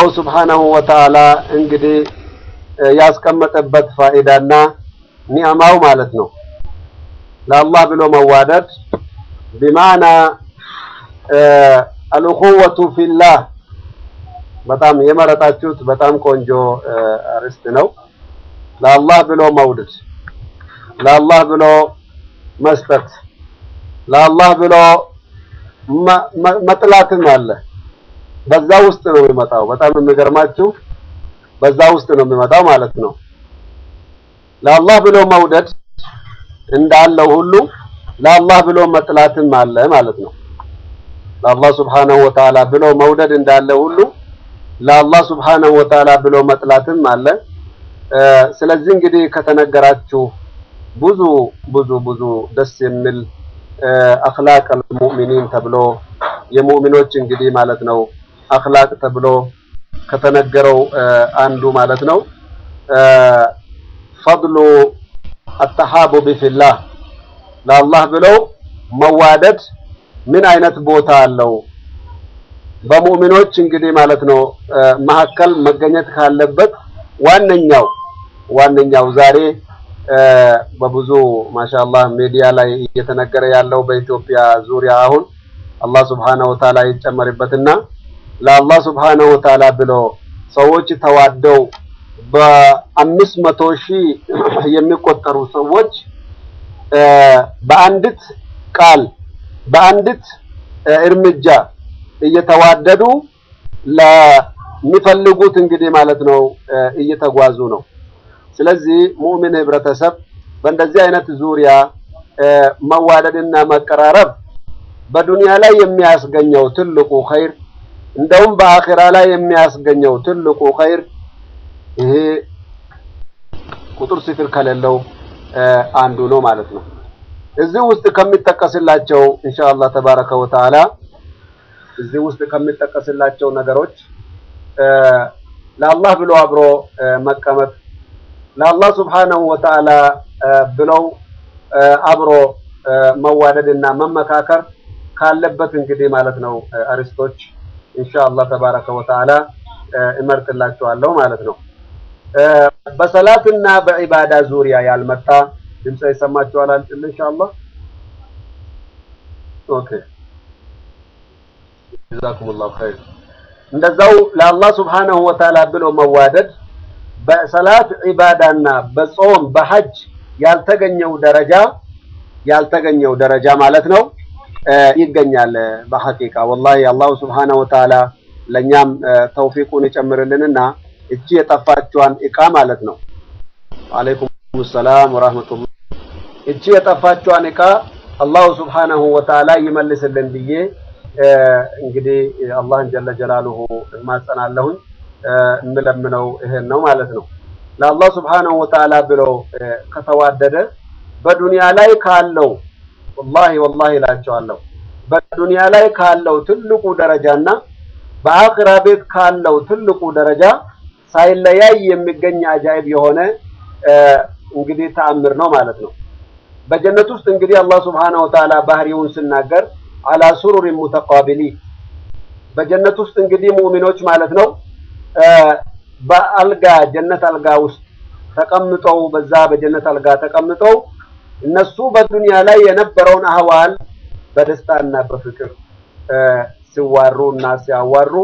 አላሁ ስብሓነሁ ወተዓላ እንግዲህ ያስቀመጠበት ፋኢዳና ኒዕማው ማለት ነው። ለአላህ ብሎ መዋደድ ቢማዕና አልኡኹወቱ ፊላህ በጣም የመረጣችሁት በጣም ቆንጆ አርዕስት ነው። ለአላህ ብሎ መውደድ፣ ለአላህ ብሎ መስጠት፣ ለአላህ ብሎ መጥላትም አለ። በዛ ውስጥ ነው የሚመጣው። በጣም የሚገርማችሁ በዛ ውስጥ ነው የሚመጣው ማለት ነው። ለአላህ ብሎ መውደድ እንዳለው ሁሉ ለአላህ ብሎ መጥላትም አለ ማለት ነው። ለአላህ ስብሓነሁ ወተዓላ ብሎ መውደድ እንዳለ ሁሉ ለአላህ ስብሓነሁ ወተዓላ ብሎ መጥላትም አለ። ስለዚህ እንግዲህ ከተነገራችሁ ብዙ ብዙ ብዙ ደስ የሚል አኽላቅ አልሙእሚኒን ተብሎ የሙእሚኖች እንግዲህ ማለት ነው አኽላቅ ተብሎ ከተነገረው አንዱ ማለት ነው ፈድሉ አተሓቡብ ፊላህ ለአላህ ብለው መዋደድ ምን አይነት ቦታ አለው? በሙእሚኖች እንግዲህ ማለት ነው መካከል መገኘት ካለበት ዋነኛው ዋነኛው ዛሬ በብዙ ማሻአላህ ሚዲያ ላይ እየተነገረ ያለው በኢትዮጵያ ዙሪያ አሁን አላህ ስብሓነሁ ወተዓላ ይጨመርበትና ለአላህ ስብሓነሁ ወተዓላ ብሎ ሰዎች ተዋደው በአምስት መቶ ሺህ የሚቆጠሩ ሰዎች በአንዲት ቃል በአንዲት እርምጃ እየተዋደዱ ለሚፈልጉት እንግዲህ ማለት ነው እየተጓዙ ነው። ስለዚህ ሙእሚን ህብረተሰብ በእንደዚህ አይነት ዙሪያ መዋደድና መቀራረብ በዱንያ ላይ የሚያስገኘው ትልቁ ኸይር እንደውም በአኺራ ላይ የሚያስገኘው ትልቁ ኸይር ይሄ ቁጥር ስፍር ከሌለው አንዱ ነው ማለት ነው። እዚህ ውስጥ ከሚጠቀስላቸው ኢንሻአላህ ተባረከ ወተዓላ እዚህ ውስጥ ከሚጠቀስላቸው ነገሮች ለአላህ ብሎ አብሮ መቀመጥ ለአላህ ስብሓነሁ ወተዓላ ብለው አብሮ መዋደድ እና መመካከር ካለበት እንግዲህ ማለት ነው አርስቶች ኢንሻአላህ ተባረከ ወተዓላ እመርጥላችኋለሁ ማለት ነው። በሰላትና በዒባዳ ዙሪያ ያልመጣ ድምፅ ይሰማችኋል አልጥል ኢንሻአላህ። ኦኬ ጀዛኩሙላሁ ኸይር። እንደዛው ለአላህ ስብሓነሁ ወተዓላ ብሎ መዋደድ በሰላት ዒባዳና በጾም በሐጅ ያልተገኘው ደረጃ ያልተገኘው ደረጃ ማለት ነው ይገኛል። በሐቂቃ ወላሂ አላሁ ስብሓነሁ ወተዓላ ለእኛም ተውፊቁን ይጨምርልንና እቺ የጠፋችዋን እቃ ማለት ነው። ወአለይኩም ሰላም ወራህመቱላህ። እቺ የጠፋችዋን እቃ አላሁ ስብሓነሁ ወተዓላ ይመልስልን ብዬ እንግዲህ አላህን ጀለ ጀላሉሁ እማጸናለሁኝ። የምለምነው ይሄን ነው ማለት ነው። ለአላህ ስብሓነሁ ወተዓላ ብሎ ከተዋደደ በዱንያ ላይ ካለው ወላሂ ወላሂ እላቸዋለሁ በዱንያ ላይ ካለው ትልቁ ደረጃና በአኺራ ቤት ካለው ትልቁ ደረጃ ሳይለያይ የሚገኝ አጃይብ የሆነ እንግዲህ ተአምር ነው ማለት ነው። በጀነት ውስጥ እንግዲህ አላህ ስብሓነሁ ወተዓላ ባህሪውን ስናገር አላ ሱሩሪ ሙተቃቢሊ በጀነት ውስጥ እንግዲህ ሙእሚኖች ማለት ነው በአልጋ ጀነት አልጋ ውስጥ ተቀምጠው በዛ በጀነት አልጋ ተቀምጠው እነሱ በዱንያ ላይ የነበረውን አህዋል በደስታና በፍቅር ሲዋሩ እና ሲያዋሩ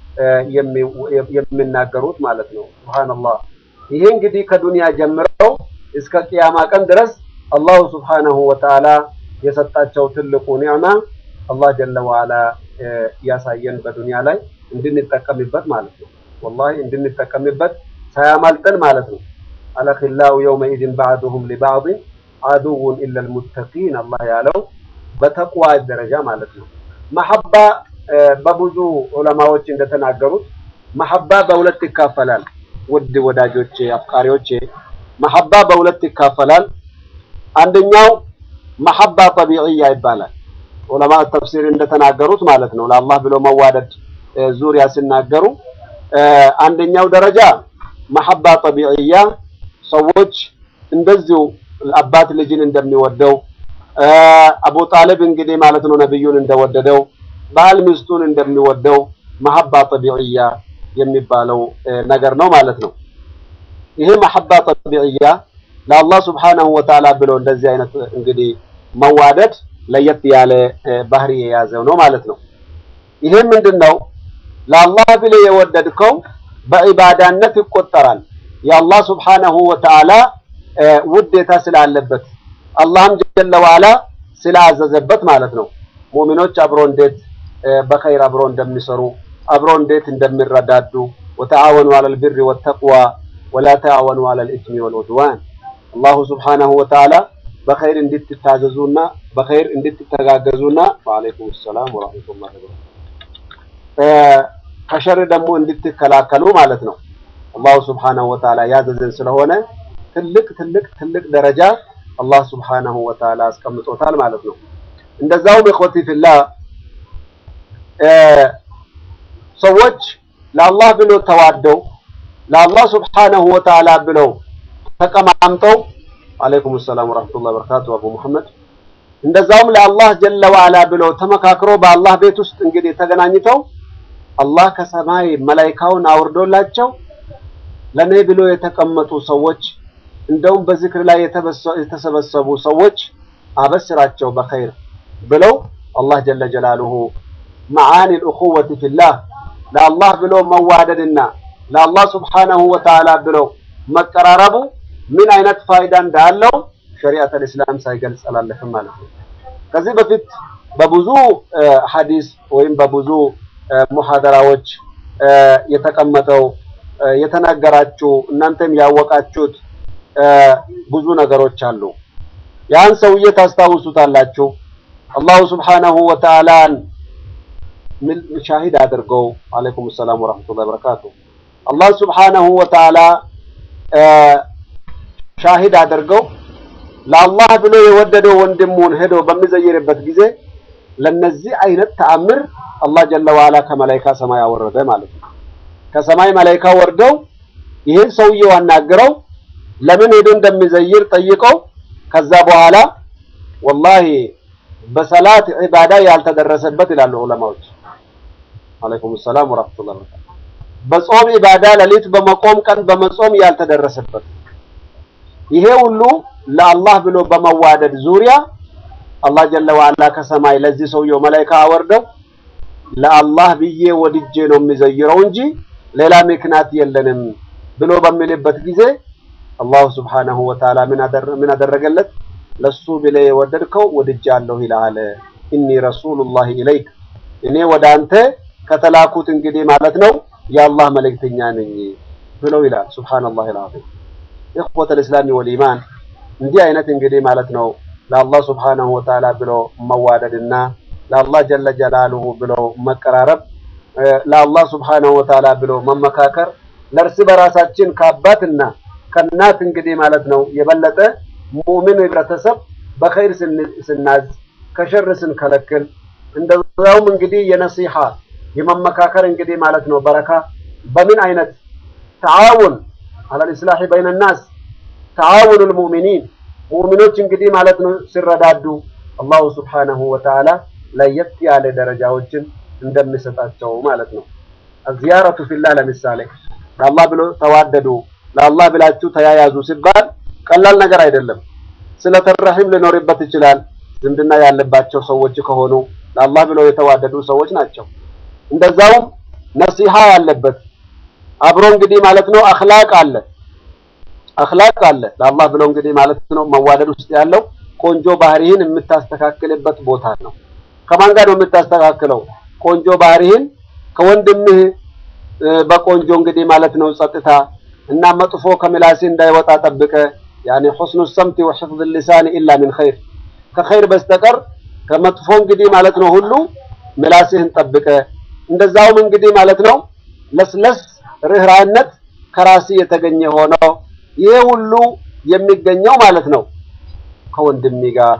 የሚናገሩት ማለት ነው። ሱብሃንአላህ። ይሄ እንግዲህ ከዱንያ ጀምረው እስከ ቅያማ ቀን ድረስ አላሁ ስብሓነሁ ወተዓላ የሰጣቸው ትልቁ ኒዕማ አላህ ጀለ ወዓላ ያሳየን በዱንያ ላይ እንድንጠቀምበት ማለት ነው። ወላሂ እንድንጠቀምበት ሳያማልጠን ማለት ነው። አለኺላኡ የውመኢዝን ባዕዱሁም ሊባዕድን አዱውን ኢለል ሙተቂን አላህ ያለው በተቅዋ ደረጃ ማለት ነው። መሐባ በብዙ ዑለማዎች እንደተናገሩት መሐባ በሁለት ይካፈላል። ውድ ወዳጆቼ፣ አፍቃሪዎቼ መሐባ በሁለት ይካፈላል። አንደኛው መሐባ ጠቢዕያ ይባላል። ዑለማ ተፍሲር እንደተናገሩት ማለት ነው። ለአላህ ብሎ መዋደድ ዙሪያ ሲናገሩ አንደኛው ደረጃ መሐባ ጠቢዕያ ሰዎች እንደዚሁ አባት ልጅን እንደሚወደው አቡ ጣሊብ እንግዲህ ማለት ነው ነብዩን እንደወደደው ባል ሚስቱን እንደሚወደው መሐባ ጠቢዕያ የሚባለው ነገር ነው ማለት ነው። ይሄ መሐባ ጠቢዕያ ለአላህ ስብሓነሁ ወተዓላ ብሎ እንደዚህ አይነት እንግዲህ መዋደድ ለየት ያለ ባህሪ የያዘው ነው ማለት ነው። ይሄ ምንድን ነው? ለአላህ ብለህ የወደድከው በዒባዳነት ይቆጠራል። የአላህ ስብሓነሁ ወተዓላ ውዴታ ስላለበት አላህም ጀለ ዋላ ስላዘዘበት ማለት ነው። ሙእሚኖች አብሮ እንዴት በኸይር አብሮ እንደሚሰሩ አብሮ እንዴት እንደሚረዳዱ ወተዓወኑ ዐለል ቢሪ ወተቅዋ ወላ ተዓወኑ ዐለል ኢስሚ ወልዑድዋን አላሁ ስብሓነሁ ወተዓላ በኸይር እንድትታዘዙና በኸይር እንድትተጋገዙና ወዐለይኩም ሰላም ወረሕመቱላሂ ወበረካቱህ ከሸር ደግሞ እንድትከላከሉ ማለት ነው። አላሁ ስብሓነሁ ወተዓላ ያዘዘን ስለሆነ ትልቅ ትልቅ ትልቅ ደረጃ አላህ ስብሓነሁ ወተዓላ አስቀምጦታል ማለት ነው። እንደዛውም እኽወቲ ፊላህ ሰዎች ለአላህ ብሎ ተዋደው ለአላህ ስብሓነሁ ወተዓላ ብለው ተቀማምጠው አለይኩም ሰላም ወራህመቱላሂ ወበረካቱ አቡ መሐመድ እንደዛውም ለአላህ ጀለ ወዓላ ብለው ተመካክሮ በአላህ ቤት ውስጥ እንግዲህ ተገናኝተው አላህ ከሰማይ መላይካውን አውርዶላቸው ለኔ ብሎ የተቀመጡ ሰዎች እንደውም በዝክር ላይ የተሰበሰቡ ሰዎች አበስራቸው በኸይር ብለው አላህ ጀለ ጀላሉሁ መዓኒ ልእኹወቲ ፊላህ ለአላህ ብሎ መዋደድና ለአላህ ስብሓነሁ ወተዓላ ብለው መቀራረቡ ምን አይነት ፋይዳ እንዳለው ሸሪዓተል ኢስላም ሳይገልጽ አላለፍም ማለት ነው። ከዚህ በፊት በብዙ ሐዲስ ወይም በብዙ ሙሐደራዎች የተቀመጠው የተነገራችሁ እናንተም ያወቃችሁት ብዙ ነገሮች አሉ። ያን ሰውዬ ታስታውሱታላችሁ። አላሁ ስብሓነሁ ወተዓላን ሻሂድ አድርገው አለይኩም ሰላም ወራህመቱላሂ ወበረካቱ አላህ ስብሓነሁ ወተዓላ ሻሂድ አድርገው ለአላህ ብሎ የወደደው ወንድሙን ሄዶ በሚዘይርበት ጊዜ ለነዚህ አይነት ተአምር አላህ ጀለ ወዓላ ከመላይካ ሰማይ አወረደ ማለት ነው። ከሰማይ መላይካ ወርደው ይህን ሰውዬው አናግረው ለምን ሄዶ እንደሚዘይር ጠይቀው ከዛ በኋላ ወላሂ በሰላት ዒባዳ ያልተደረሰበት ይላሉ ዑለማዎች። አለይኩም ሰላም ወራህመቱላሂ ወበረካቱ። በጾም ዒባዳ ሌሊት በመቆም ቀን በመጾም ያልተደረሰበት ይሄ ሁሉ ለአላህ ብሎ በመዋደድ ዙሪያ አላህ ጀለ ወዓላ ከሰማይ ለዚህ ሰውየው መላይካ አወርደው ለአላህ ብዬ ወድጄ ነው የሚዘይረው እንጂ ሌላ ምክንያት የለንም ብሎ በሚልበት ጊዜ አላሁ ስብሓነሁ ወተዓላ ምን አደረገለት? ለሱ ብለህ የወደድከው ወድጃለሁ ይልሃል። ኢኒ ረሱሉላሂ ኢለይክ እኔ ወደ አንተ ከተላኩት እንግዲህ ማለት ነው የአላህ መልእክተኛ ነኝ ብለው ይላል። ሱብሃነላሂ አልዓዚም። ኢኽወተል ኢስላሚ ወልኢማን እንዲህ አይነት እንግዲህ ማለት ነው ለአላህ ስብሓነሁ ወተዓላ ብሎ መዋደድና ለአላህ ጀለ ጀላሉሁ ብሎ መቀራረብ ለአላህ ስብሓነሁ ወተዓላ ብሎ መመካከር ለእርስ በራሳችን ከአባትና ከእናት እንግዲህ ማለት ነው የበለጠ ሙእሚን ህብረተሰብ በኸይር ስናዝ ከሸር ስንከለክል እንደዛውም እንግዲህ የነሲሐ የመመካከር እንግዲህ ማለት ነው በረካ በምን አይነት ተዓውን አለል ኢስላሒ በይነ ናስ ተዓውኑል ሙእሚኒን ሙእሚኖች እንግዲህ ማለት ነው ሲረዳዱ አላሁ ስብሓነሁ ወተዓላ ለየት ያለ ደረጃዎችን እንደሚሰጣቸው ማለት ነው። አዚያረቱ ፊላህ ለምሳሌ ለአላህ ብሎ ተዋደዱ፣ ለአላህ ብላችሁ ተያያዙ ሲባል ቀላል ነገር አይደለም። ስለተረሂም ሊኖርበት ይችላል። ዝምድና ያለባቸው ሰዎች ከሆኑ ለአላህ ብለው የተዋደዱ ሰዎች ናቸው። እንደዛውም ነሲሃ ያለበት አብሮ እንግዲህ ማለት ነው አኽላቅ አለ አኽላቅ አለ ለአላህ ብለው እንግዲህ ማለት ነው መዋደድ ውስጥ ያለው ቆንጆ ባህሪህን የምታስተካክልበት ቦታ ነው። ከማን ጋር ነው የምታስተካክለው? ቆንጆ ባህሪህን ከወንድምህ በቆንጆ እንግዲህ ማለት ነው ጸጥታ እና መጥፎ ከምላሴ እንዳይወጣ ጠብቀ ያኔ ሑስኑ ሰምቲ ወሕፍዝ ሊሳን ኢላ ሚን ኸይር ከኸይር በስተቀር ከመጥፎ እንግዲህ ማለት ነው ሁሉ ምላስህን ጠብቀ እንደዛውም እንግዲህ ማለት ነው ለስለስ ርህራነት ከራሲ የተገኘ ሆነው ይሄ ሁሉ የሚገኘው ማለት ነው ከወንድሜ ጋር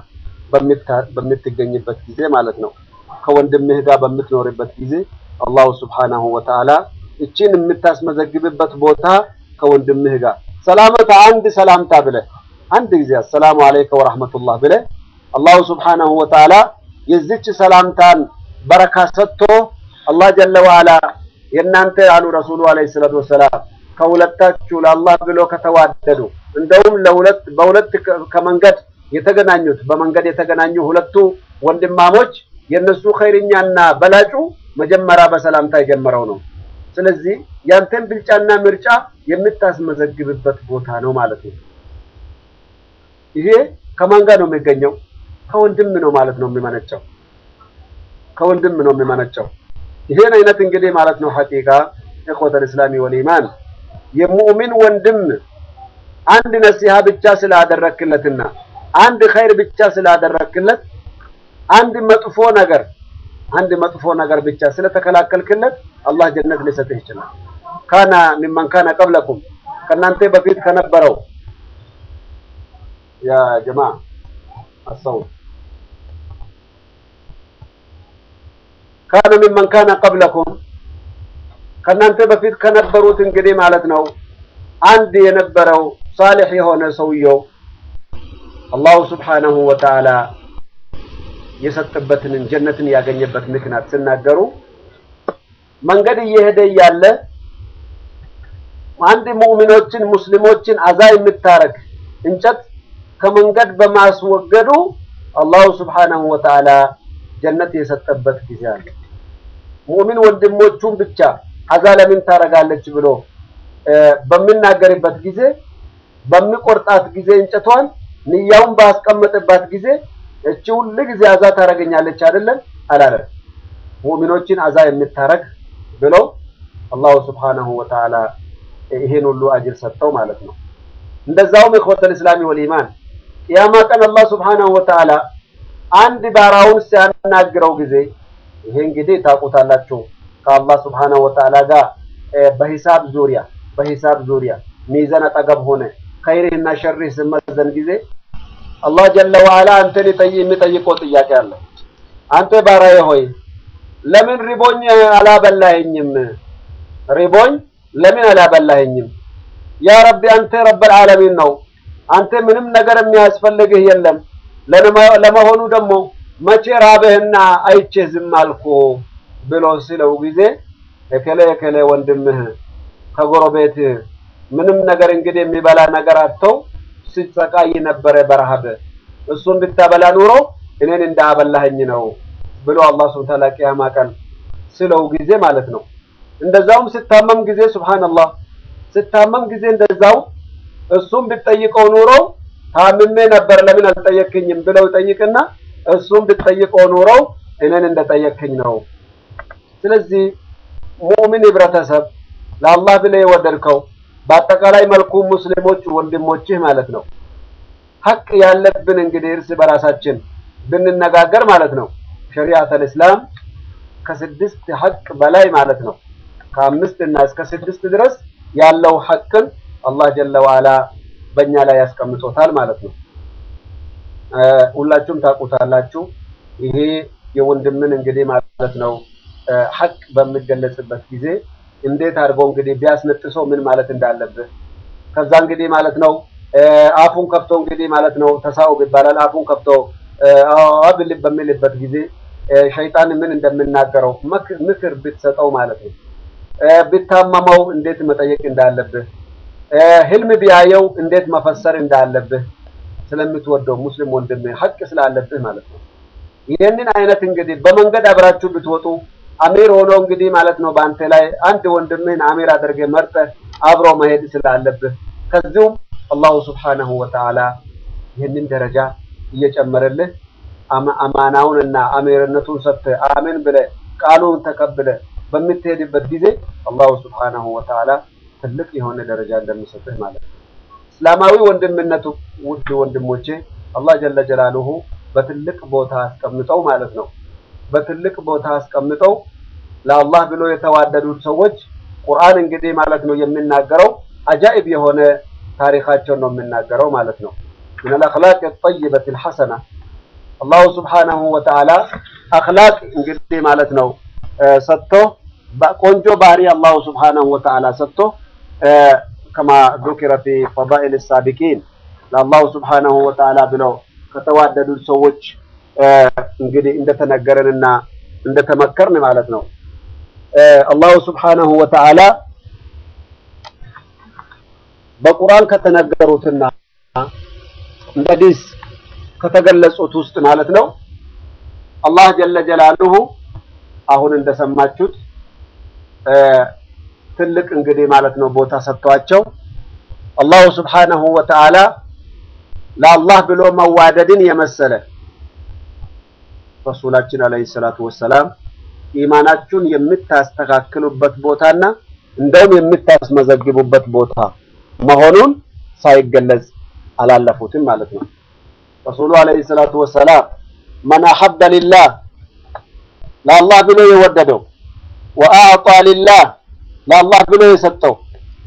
በምትገኝበት ጊዜ ማለት ነው ከወንድምህ ጋር በምትኖርበት ጊዜ አላሁ ስብሓነሁ ወተዓላ እችን የምታስመዘግብበት ቦታ ከወንድምህ ጋር ሰላመታ አንድ ሰላምታ ብለህ አንድ ጊዜ አሰላሙ አለይከ ወራህመቱላህ ብለህ አላሁ ስብሓነሁ ወተዓላ የዚች ሰላምታን በረካ ሰጥቶ አላህ ጀለ ወዓላ የእናንተ አሉ ረሱሉ አለይሂ ሰላቱ ወሰላም ከሁለታችሁ ለአላህ ብሎ ከተዋደዱ እንደውም ለሁለት በሁለት ከመንገድ የተገናኙት በመንገድ የተገናኙ ሁለቱ ወንድማሞች የነሱ ኸይርኛና በላጩ መጀመሪያ በሰላምታ የጀመረው ነው። ስለዚህ ያንተን ብልጫና ምርጫ የምታስመዘግብበት ቦታ ነው ማለት ነው። ይሄ ከማን ጋር ነው የሚገኘው? ከወንድም ነው ማለት ነው የሚመነጨው። ከወንድም ነው የሚመነጨው። ይሄን አይነት እንግዲህ ማለት ነው ሐቂቃ ኢኽወተል እስላሚ ወል ኢማን የሙእሚን ወንድም አንድ ነሲሃ ብቻ ስላደረክለትና አንድ ኸይር ብቻ ስላደረክለት አንድ መጥፎ ነገር አንድ መጥፎ ነገር ብቻ ስለተከላከልክለት አላህ ጀነት ሊሰጥህ ይችላል። ካና ሚመን ካነ ቀብለኩም ከእናንተ በፊት ከነበረው ያ ጀማ አሰው ካነ ሚመን ካነ ቀብለኩም ከእናንተ በፊት ከነበሩት እንግዲህ ማለት ነው አንድ የነበረው ሳሊሕ የሆነ ሰውየው አላሁ ስብሓነሁ ወተዓላ የሰጠበትን ጀነትን ያገኘበት ምክንያት ሲናገሩ መንገድ እየሄደ እያለ አንድ ሙእሚኖችን ሙስሊሞችን አዛ የምታረግ እንጨት ከመንገድ በማስወገዱ አላሁ ስብሓነሁ ወተዓላ ጀነት የሰጠበት ጊዜ አለ። ሙእሚን ወንድሞቹን ብቻ አዛ ለምን ታረጋለች ብሎ በሚናገርበት ጊዜ በሚቆርጣት ጊዜ እንጨቷን ንያውን ባስቀመጠባት ጊዜ እቺ ሁል ጊዜ አዛ ታረገኛለች አይደለም አላለም። ሙእሚኖችን አዛ የምታረግ ብሎ አላሁ ስብሓነሁ ወተዓላ ይሄን ሁሉ አጅር ሰጠው ማለት ነው። እንደዛውም ኢኽወተል እስላሚ ወል ኢማን ቅያማ ቀን አላህ ስብሓነሁ ወተዓላ አንድ ባራውን ሲያናግረው ጊዜ ይሄ እንግዲህ ታውቁታላችሁ ከአላህ ስብሓነሁ ወተዓላ ጋር በሂሳብ ዙሪያ በሂሳብ ዙሪያ ሚዛን አጠገብ ሆነ ኸይርህና ሸርህ ስመዘን ጊዜ አላህ ጀለ ወዓላ አንተን የሚጠይቀው ጥያቄ አለ። አንተ ባሪያዬ ሆይ ለምን ሪቦኝ አላበላኸኝም? ሪቦኝ ለምን አላበላኸኝም? ያ ረቢ አንተ ረብል ዓለሚን ነው። አንተ ምንም ነገር የሚያስፈልግህ የለም። ለመሆኑ ደግሞ መቼ ራብህና አይቼህ ዝም አልኩ ብሎ ሲለው ጊዜ እከሌ እከሌ ወንድምህ ከጎረቤትህ ምንም ነገር እንግዲህ የሚበላ ነገር አጥተው ሲሰቃይ ነበረ በረሃብ እሱን ብታበላ ኑሮ እኔን እንዳበላኸኝ ነው ብሎ አላህ ሱብሓነሁ ወተዓላ ቂያማ ቀን ስለው ጊዜ ማለት ነው። እንደዛውም ስታመም ጊዜ ሱብሃንአላህ ስታመም ጊዜ እንደዛው እሱም ብትጠይቀው ኑሮ ታምሜ ነበር ለምን አልጠየክኝም ብለው ይጠይቅና እሱም ብትጠይቀው ኑሮ እኔን እንደጠየክኝ ነው። ስለዚህ ሙእሚን ህብረተሰብ ለአላህ ብለህ የወደድከው በአጠቃላይ መልኩ ሙስሊሞች ወንድሞችህ ማለት ነው። ሀቅ ያለብን እንግዲህ እርስ በራሳችን ብንነጋገር ማለት ነው ሸሪዓተል እስላም ከስድስት ሀቅ በላይ ማለት ነው ከአምስት እና እስከ ስድስት ድረስ ያለው ሀቅን አላህ ጀለ ወዓላ በእኛ ላይ ያስቀምጦታል ማለት ነው። ሁላችሁም ታውቁታላችሁ። ይሄ የወንድምን እንግዲህ ማለት ነው ሀቅ በሚገለጽበት ጊዜ እንዴት አድርጎ እንግዲህ ቢያስነጥሰው ምን ማለት እንዳለብህ ከዛ እንግዲህ ማለት ነው አፉን ከፍቶ እንግዲህ ማለት ነው ተሳውብ ይባላል። አፉን ከፍቶ አብል በሚልበት ጊዜ ሸይጣን ምን እንደምናገረው ምክር ብትሰጠው ማለት ነው። ብታመመው እንዴት መጠየቅ እንዳለብህ፣ ህልም ቢያየው እንዴት መፈሰር እንዳለብህ ስለምትወደው ሙስሊም ወንድም ሀቅ ስላለብህ ማለት ነው። ይህንን አይነት እንግዲህ በመንገድ አብራችሁ ብትወጡ አሚር ሆኖ እንግዲህ ማለት ነው በአንተ ላይ አንድ ወንድምህን አሚር አድርገህ መርጠህ አብሮ መሄድ ስላለብህ ከዚሁም አላሁ ስብሓነሁ ወተዓላ ይህንን ደረጃ እየጨመረልህ አማናውን እና አሚርነቱን ሰጥተህ አሜን ብለህ ቃሉን ተቀብለህ በምትሄድበት ጊዜ አላሁ ስብሓነሁ ወተዓላ ትልቅ የሆነ ደረጃ እንደሚሰጥህ ማለት ነው። እስላማዊ ወንድምነቱ ውድ ወንድሞቼ አላህ ጀለ ጀላሉሁ በትልቅ ቦታ አስቀምጠው ማለት ነው። በትልቅ ቦታ አስቀምጠው ለአላህ ብሎ የተዋደዱት ሰዎች ቁርአን እንግዲህ ማለት ነው የሚናገረው አጃኢብ የሆነ ታሪካቸውን ነው የሚናገረው ማለት ነው። ሚነል አኽላቅ ጠይበት ልሐሰና አላሁ ስብሓነሁ ወተዓላ አኽላቅ እንግዲህ ማለት ነው ሰጥቶ ቆንጆ ባህሪ አላሁ ስብሓነሁ ወተዓላ ሰጥቶ ከማ ذكر في فضائل السابقين ለአላሁ ስብሓነሁ ወተዓላ ብለው ከተዋደዱት ሰዎች እንግዲህ እንደተነገረንና እንደተመከርን ማለት ነው። አላሁ ስብሓነሁ ወተዓላ በቁርአን ከተነገሩትና እንደ ሐዲስ ከተገለጹት ውስጥ ማለት ነው አላህ ጀለ ጀላሉሁ አሁን እንደሰማችሁት ትልቅ እንግዲህ ማለት ነው ቦታ ሰጥቷቸው አላሁ ስብሓነሁ ወተዓላ ለአላህ ብሎ መዋደድን የመሰለ ረሱላችን አለይሂ ሰላቱ ወሰላም ኢማናችሁን የምታስተካክሉበት ቦታና እንደውም የምታስመዘግቡበት ቦታ መሆኑን ሳይገለጽ አላለፉትም ማለት ነው። ረሱሉ አለይሂ ሰላቱ ወሰላም መን አሐበ ሊላህ ለአላህ ብሎ የወደደው ወአዕጣ ሊላህ ለአላህ ብሎ የሰጠው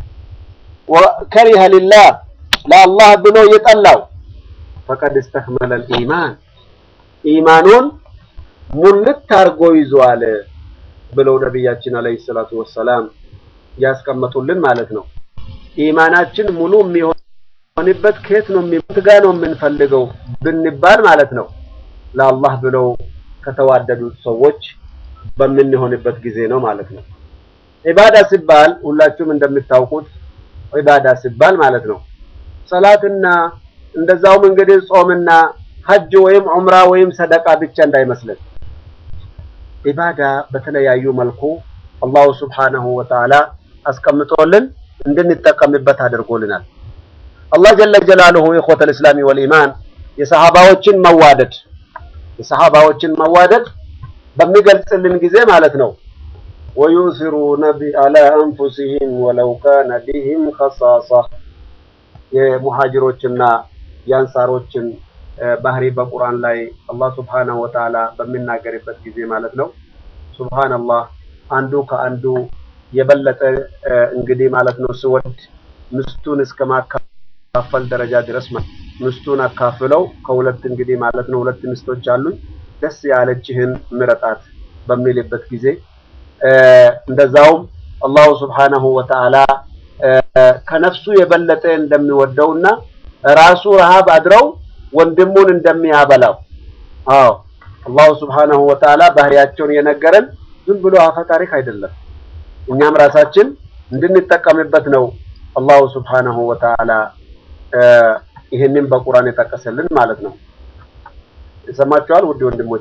ወከሪሀ ሊላህ ለአላህ ብሎ የጠላው ፈቀድ እስተክመለል ኢማን ኢማኑን ሙልት አድርጎ ይዟል ብለው ነቢያችን አለይሂ ሰላቱ ወሰላም ያስቀመጡልን ማለት ነው። ኢማናችን ሙሉ የሚሆንበት ከየት ነው የሚሞት ጋ ነው የምንፈልገው ብንባል ማለት ነው ለአላህ ብለው ከተዋደዱት ሰዎች በምንሆንበት ጊዜ ነው ማለት ነው። ዒባዳ ሲባል ሁላችሁም እንደምታውቁት ዒባዳ ሲባል ማለት ነው ሰላትና እንደዛውም እንግዲህ ጾምና ሀጅ ወይም ዑምራ ወይም ሰደቃ ብቻ እንዳይመስለን። ዒባዳ በተለያዩ መልኩ አላሁ ስብሓነሁ ወተዓላ አስቀምጦልን እንድንጠቀምበት አድርጎልናል። አላህ ጀለ ጀላሉሁ ኢኽወተል ኢስላሚ ወልኢማን የሰሃባዎችን መዋደድ የሰሃባዎችን መዋደድ በሚገልጽልን ጊዜ ማለት ነው ወዩሲሩነ ዐላ አንፉሲሂም ወለው ካነ ቢሂም ኸሳሳ የሙሃጅሮችና የአንሳሮችን ባህሪ በቁርአን ላይ አላህ ስብሓነሁ ወተዓላ በሚናገርበት ጊዜ ማለት ነው ሱብሃነላህ አንዱ ከአንዱ የበለጠ እንግዲህ ማለት ነው ስወድ ምስቱን እስከ ማካፈል ደረጃ ድረስ ምስቱን አካፍለው ከሁለት እንግዲህ ማለት ነው ሁለት ምስቶች አሉኝ ደስ ያለችህን ምረጣት በሚልበት ጊዜ እንደዛውም አላሁ ስብሓነሁ ወተዓላ ከነፍሱ የበለጠ እንደሚወደውና ራሱ ረሃብ አድረው ወንድሙን እንደሚያበላው አዎ አላሁ ስብሓነሁ ወተዓላ ባህሪያቸውን የነገረን ዝም ብሎ አፈ ታሪክ አይደለም። እኛም ራሳችን እንድንጠቀምበት ነው አላሁ ስብሓነሁ ወተዓላ ይህንን በቁርአን የጠቀሰልን ማለት ነው። ይሰማችኋል ውድ ወንድሞቼ?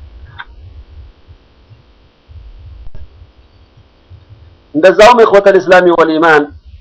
እንደዛውም ኢኽወተል ኢስላሚ ወልኢማን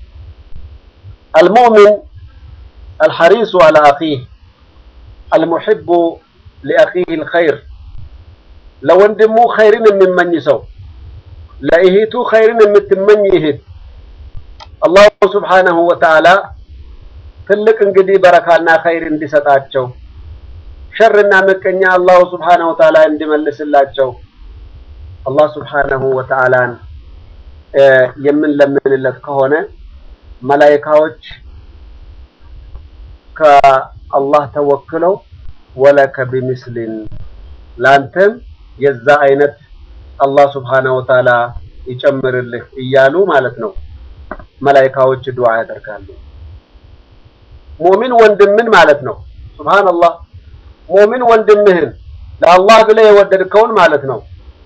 አልሙእሚን አልሐሪሱ አላ አኺህ አልሙሒቡ ሊአኺህ አልኸይር ለወንድሙ ኸይርን የሚመኝ ሰው ለእህቱ ኸይርን የምትመኝ እህት አላሁ ስብሓነሁ ወተዓላ ትልቅ እንግዲህ በረካና ኸይር እንዲሰጣቸው ሸርና ምቀኛ አላሁ ስብሓነሁ ወተዓላ እንዲመልስላቸው አላህ ስብሓነሁ ወተዓላን የምንለምንለት ከሆነ መላኢካዎች ከአላህ ተወክለው ወለከ ቢሚስሊን ላንተም የዛ አይነት አላህ ስብሓነሁ ወተዓላ ይጨምርልህ እያሉ ማለት ነው መላኢካዎች ዱዓ ያደርጋሉ። ሙእሚን ወንድምን ማለት ነው። ሱብሃንአላህ ሙእሚን ወንድምህን ለአላህ ብለህ የወደድከውን ማለት ነው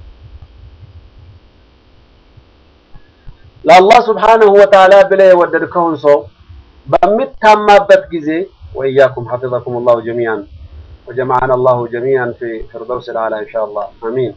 ለአላህ ስብሓነሁ ወተዓላ ብለህ የወደድከውን ሰው በምታማበት ጊዜ ወኢያኩም ሐፊዘኩም አላሁ ጀሚዓን ወጀመዐና አላሁ ጀሚዓን ፊ ፊርደውሲል አዕላ ኢንሻአላህ አሚን።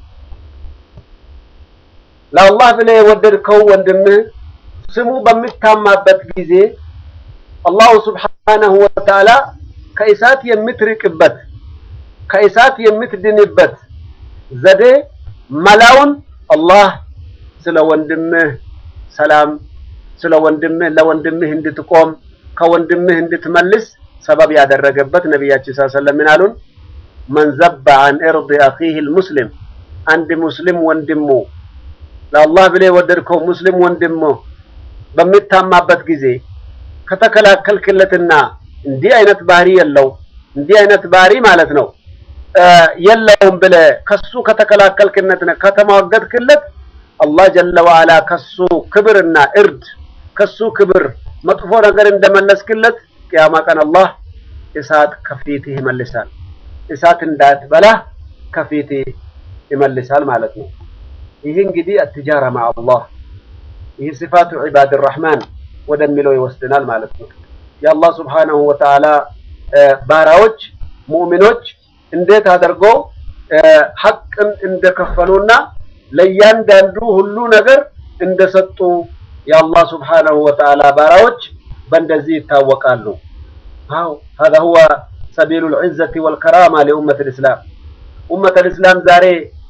ለአላህ ብለህ የወደድከው ወንድምህ ስሙ በምታማበት ጊዜ አላሁ ስብሓነሁ ወተዓላ ከእሳት የምትርቅበት ከእሳት የምትድንበት ዘዴ መላውን አላህ ስለ ወንድምህ ሰላም ስለ ወንድምህ ለወንድምህ እንድትቆም ከወንድምህ እንድትመልስ ሰበብ ያደረገበት ነቢያችን ሰለላሁ ዐለይሂ ወሰለም ምን አሉን? መን ዘበ አን ኢርድ አኺህ አልሙስሊም አንድ ሙስሊም ወንድሙ ለአላህ ብለህ የወደድከው ሙስሊም ወንድሙ በሚታማበት ጊዜ ከተከላከልክለትና እንዲህ አይነት ባህሪ የለው እንዲህ አይነት ባህሪ ማለት ነው የለውም ብለህ ከሱ ከተከላከልክነትና ከተሟገትክለት አላህ ጀለ ወዐላ ከሱ ክብርና እርድ ከሱ ክብር መጥፎ ነገር እንደመለስክለት ቅያማ ቀን አላህ እሳት ከፊትህ ይመልሳል። እሳት እንዳትበላህ ከፊትህ ይመልሳል ማለት ነው። ይህ እንግዲህ አትጃራ ማ አላህ ይህ ሲፋቱ ዒባድ ራሕማን ወደሚለው ይወስድናል ማለት ነው። የአላህ ስብሓነሁ ወተዓላ ባራዎች ሙእሚኖች እንዴት አድርገው ሐቅን እንደከፈሉና ለእያንዳንዱ ሁሉ ነገር እንደሰጡ የአላህ ስብሓነሁ ወተዓላ ባራዎች በእንደዚህ ይታወቃሉ። አዎ هذا هو سبيل العزة والكرامة لأمة الإسلام أمة الإسلام ዛሬ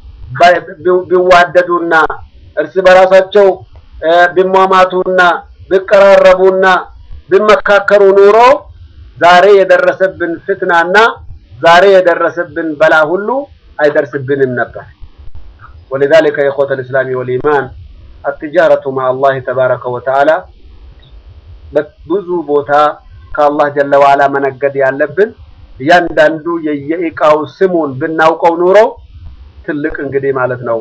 ቢዋደዱና እርስ በራሳቸው ቢሟማቱና ቢቀራረቡና ቢመካከሩ ኑሮ ዛሬ የደረሰብን ፍትናና ዛሬ የደረሰብን በላ ሁሉ አይደርስብንም ነበር። ولذلك يا إخوة الإسلام والإيمان التجارة مع الله تبارك وتعالى ብዙ ቦታ ከአላህ ጀለ ዋላ መነገድ ያለብን እያንዳንዱ የየእቃው ስሙን ብናውቀው ኑሮ ትልቅ እንግዲህ ማለት ነው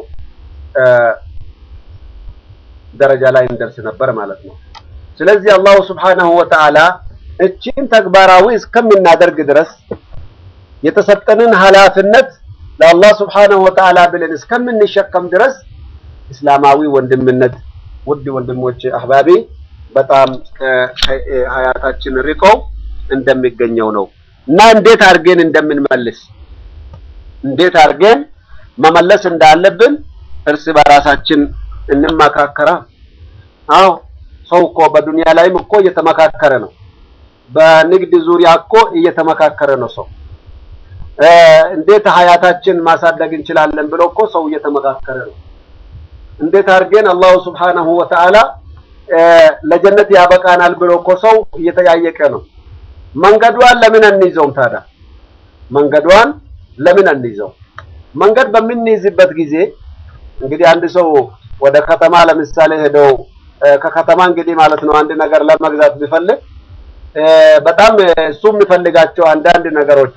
ደረጃ ላይ እንደርስ ነበር ማለት ነው። ስለዚህ አላሁ ስብሓነሁ ወተዓላ እቺን ተግባራዊ እስከምናደርግ ድረስ የተሰጠንን ኃላፊነት ለአላህ ስብሓነሁ ወተዓላ ብለን እስከምንሸከም ድረስ እስላማዊ ወንድምነት ውድ ወንድሞች አህባቢ በጣም ከሀያታችን ርቀው እንደሚገኘው ነው እና እንዴት አድርገን እንደምንመልስ እንዴት አድርገን መመለስ እንዳለብን እርስ በራሳችን እንመካከራ። አዎ ሰው እኮ በዱንያ ላይም እኮ እየተመካከረ ነው። በንግድ ዙሪያ እኮ እየተመካከረ ነው ሰው እንዴት ሀያታችን ማሳደግ እንችላለን ብሎ እኮ ሰው እየተመካከረ ነው። እንዴት አድርገን አላሁ ስብሓነሁ ወተዓላ ለጀነት ያበቃናል ብሎ እኮ ሰው እየተያየቀ ነው። መንገዷን ለምን አንይዘውም ታዲያ? መንገዷን ለምን አንይዘው? መንገድ በምንይዝበት ጊዜ እንግዲህ አንድ ሰው ወደ ከተማ ለምሳሌ ሄደው ከከተማ እንግዲህ ማለት ነው አንድ ነገር ለመግዛት ቢፈልግ በጣም እሱ የሚፈልጋቸው አንዳንድ ነገሮች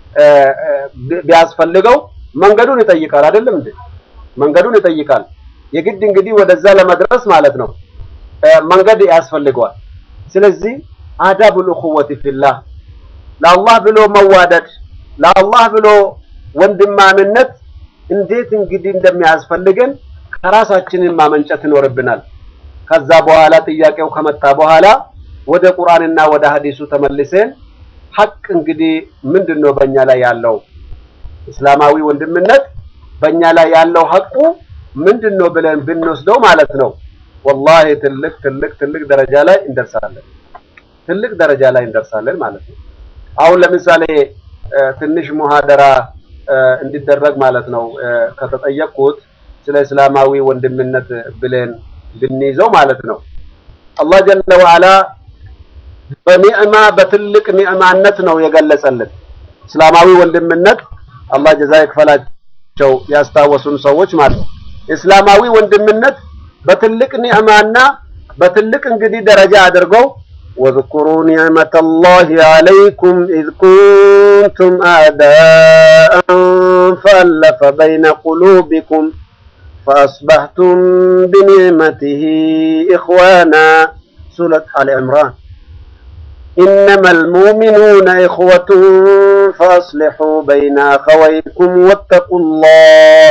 ቢያስፈልገው መንገዱን ይጠይቃል። አይደለም እንዴ? መንገዱን ይጠይቃል። የግድ እንግዲህ ወደዛ ለመድረስ ማለት ነው መንገድ ያስፈልገዋል። ስለዚህ አዳቡል እኹወቲ ፊላህ ለአላህ ብሎ መዋደድ ለአላህ ብሎ ወንድማምነት እንዴት እንግዲህ እንደሚያስፈልገን ከራሳችንን ማመንጨት ይኖርብናል። ከዛ በኋላ ጥያቄው ከመጣ በኋላ ወደ ቁርአንና ወደ ሐዲሱ ተመልሰን ሐቅ እንግዲህ ምንድን ነው በእኛ ላይ ያለው እስላማዊ ወንድምነት በእኛ ላይ ያለው ሐቁ ምንድን ነው ብለን ብንወስደው ማለት ነው ወላሂ ትልቅ ትልቅ ትልቅ ደረጃ ላይ እንደርሳለን። ትልቅ ደረጃ ላይ እንደርሳለን ማለት ነው። አሁን ለምሳሌ ትንሽ ሙሃደራ እንዲደረግ ማለት ነው ከተጠየቅኩት ስለ እስላማዊ ወንድምነት ብለን ብንይዘው ማለት ነው አላህ ጀለ ወዐላ በኒዕማ በትልቅ ኒዕማነት ነው የገለጸልን። እስላማዊ ወንድምነት አላህ ጀዛ ይክፈላቸው ያስታወሱን ሰዎች ማለት ነው። እስላማዊ ወንድምነት በትልቅ ኒዕማና በትልቅ እንግዲህ ደረጃ አድርገው واذكروا نعمة الله عليكم إذ كنتم أعداء فألف بين قلوبكم فأصبحتم بنعمته إخوانا سورة آل عمران إنما المؤمنون إخوة فأصلحوا بين أخويكم واتقوا الله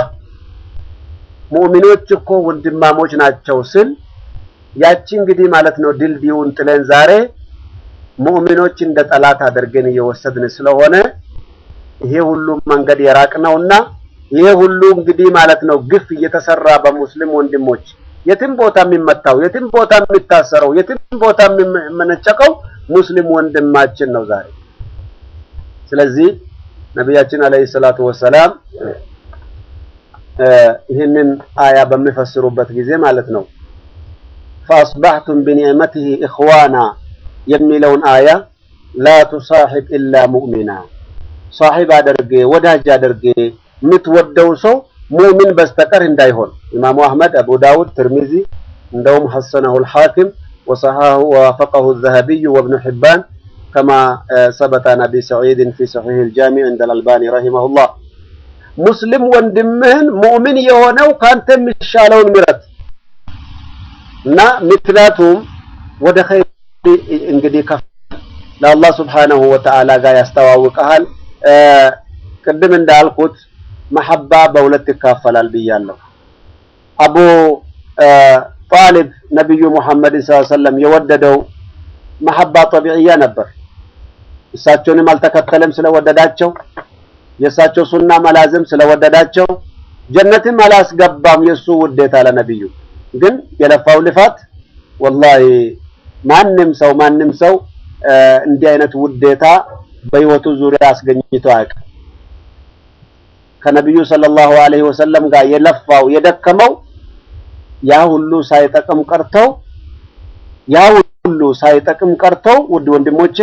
ሙእሚኖች እኮ ወንድማሞች ናቸው ስል ያቺ እንግዲህ ማለት ነው ድልድዩን ጥለን ዛሬ ሙእሚኖች እንደ ጠላት አድርገን እየወሰድን ስለሆነ ይሄ ሁሉ መንገድ የራቅ ነውና ይሄ ሁሉ እንግዲህ ማለት ነው ግፍ እየተሰራ በሙስሊም ወንድሞች የትም ቦታ የሚመታው የትም ቦታ የሚታሰረው የትም ቦታ የሚመነጨቀው ሙስሊም ወንድማችን ነው ዛሬ። ስለዚህ ነቢያችን አለይሂ ሰላቱ ወሰላም ይህንን አያ በሚፈስሩበት ጊዜ ማለት ነው ፈአስባሕቱም ቢኒዕመቲሂ ኢኽዋና የሚለውን አያ ላ ቱሳሒብ ኢላ ሙእሚና ሳሒብ አድርጌ ወዳጅ አድርጌ የምትወደው ሰው ሙእሚን በስተቀር እንዳይሆን ኢማሙ አሕመድ፣ አቡ ዳውድ፣ ትርሚዚ እንደውም ሐሰነሁ ልሓኪም ወሰሐሁ ወዋፈቀሁ ዘሀቢዩ ወብኑ ሒባን ከማ ሰበተ አን አቢ ሰዒድን ፊ ሰሒሕ ልጃሚዕ እንደ ልአልባኒ ረሂመሁላህ ሙስሊም ወንድምህን ሙእሚን የሆነው ካንተ የሚሻለውን ምረት እና ምክንያቱም ወደ ኸይር እንግዲህ ከፍ ለአላህ ስብሓነሁ ወተዓላ ጋር ያስተዋውቀሃል። ቅድም እንዳልኩት መሐባ በሁለት ይካፈላል ብያለሁ። አቡ ጣሊብ ነቢዩ ሙሐመድን ሰለላሁ ዐለይሂ ወሰለም የወደደው መሐባ ጠቢዕያ ነበር። እሳቸውንም አልተከተለም ስለወደዳቸው፣ የእሳቸው ሱና መላዝም ስለወደዳቸው ጀነትም አላስገባም የእሱ ውዴታ ለነቢዩ። ግን የለፋው ልፋት ወላሂ ማንም ሰው ማንም ሰው እንዲህ አይነት ውዴታ በህይወቱ ዙሪያ አስገኝቶ አያውቅም። ከነቢዩ ሰለላሁ ዐለይሂ ወሰለም ጋር የለፋው የደከመው ያ ሁሉ ሳይጠቅም ቀርተው ያ ሁሉ ሳይጠቅም ቀርተው ውድ ወንድሞቼ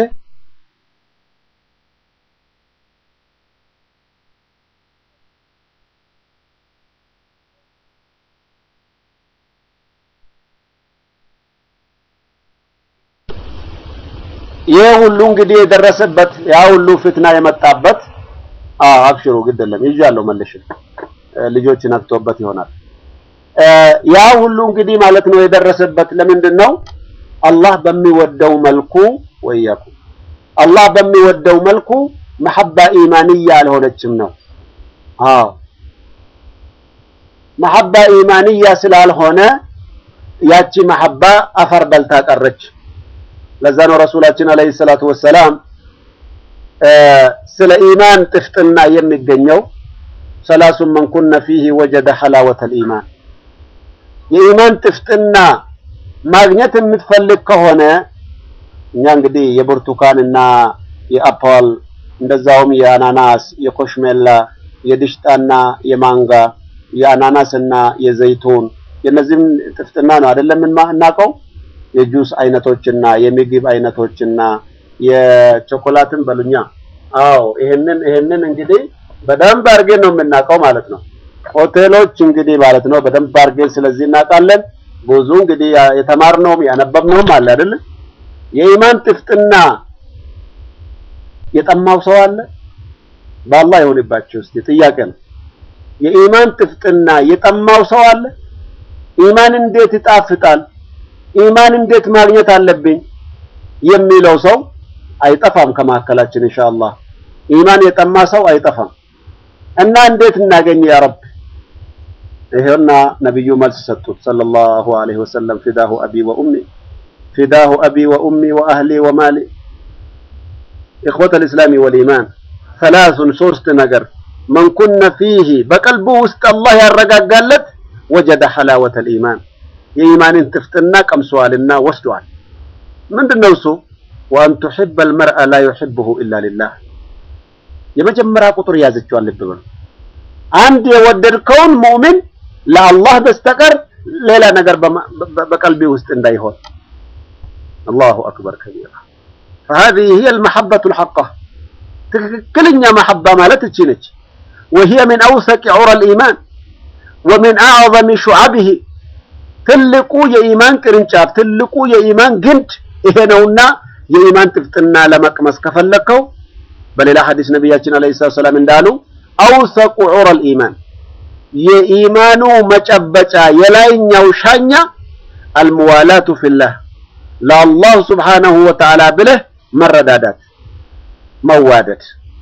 ይህ ሁሉ እንግዲህ የደረሰበት ያ ሁሉ ፍትና የመጣበት አብሽሩ ግድ የለም ይዣለሁ መልሽ ልጆች ነክቶበት ይሆናል። ያ ሁሉ እንግዲህ ማለት ነው የደረሰበት ለምንድን ነው? አላህ በሚወደው መልኩ ወያኩ አላህ በሚወደው መልኩ መሐባ ኢማንያ አልሆነችም ነው። አዎ መሐባ ኢማንያ ስላልሆነ ያቺ መሐባ አፈር በልታ ቀረች። ለዛ ነው ረሱላችን አለይሂ ሰላቱ ወሰላም ስለ ኢማን ጥፍጥና የሚገኘው ሰላሱን መን ኩነ ፊህ ወጀደ ሐላወተል ኢማን የኢማን ጥፍጥና ማግኘት የምትፈልግ ከሆነ እኛ እንግዲህ የብርቱካንና የአፕል እንደዛውም የአናናስ የኮሽሜላ የድሽጣና የማንጋ የአናናስና የዘይቱን የነዚህም ጥፍጥና ነው አይደለም የምናውቀው የጁስ አይነቶችና የምግብ አይነቶችና የቾኮላትን በሉኛ። አዎ ይሄንን ይሄንን እንግዲህ በደንብ አድርገን ነው የምናውቀው ማለት ነው። ሆቴሎች እንግዲህ ማለት ነው በደንብ አድርገን ስለዚህ እናውቃለን። ብዙ እንግዲህ የተማርነውም ያነበብነውም አለ አይደል? የኢማን ጥፍጥና የጠማው ሰው አለ? በአላህ ይሁንባችሁ እስቲ ጥያቄ ነው። የኢማን ጥፍጥና የጠማው ሰው አለ? ኢማን እንዴት ይጣፍጣል? ኢማን እንዴት ማግኘት አለብኝ የሚለው ሰው አይጠፋም ከመካከላችን ኢንሻአላህ። ኢማን የጠማ ሰው አይጠፋም። እና እንዴት እናገኝ ያ ረብ? ይሄውና ነብዩ መልስ ሰጡት ሰለላሁ ዐለይሂ ወሰለም ፊዳሁ አቢ ወኡሚ ፊዳሁ አቢ ወኡሚ ወአህሊ ወማሊ ኢኽወተል ኢስላሚ ወልኢማን ሰላሱን ሶስት ነገር መን ኩነ ፊህ በቀልቡ ውስጥ አላህ ያረጋጋለት ወጀደ ሐላወተል ኢማን የኢማንን ጥፍጥና ቀምሰዋልና ወስደዋል። ምንድነው እሱ? ወአን ቱሒበል መርአ ላ ዩሒቡሁ ኢላ ሊላህ የመጀመሪያ ቁጥር ያዘችዋል። ልብ በሉ። አንድ የወደድከውን ሙእሚን ለአላህ በስተቀር ሌላ ነገር በቀልቢ ውስጥ እንዳይሆን። አላሁ አክበር ከቢራ فهذه هي المحبة الحقة ትክክለኛ መሐባ ማለት እቺ ነች። وهي من أوثق عرى الإيمان ومن أعظم شعبه ትልቁ የኢማን ቅርንጫፍ ትልቁ የኢማን ግንድ ይሄ ነውና የኢማን ጥፍጥና ለመቅመስ ከፈለከው በሌላ ሐዲስ ነቢያችን አለይሂ ሰላም እንዳሉ አውሰቁ ዑረል ኢማን የኢማኑ መጨበጫ የላይኛው ሻኛ አልሙዋላቱ ፊላህ ለአላህ ሱብሓነሁ ወተዓላ ብለህ መረዳዳት መዋደድ፣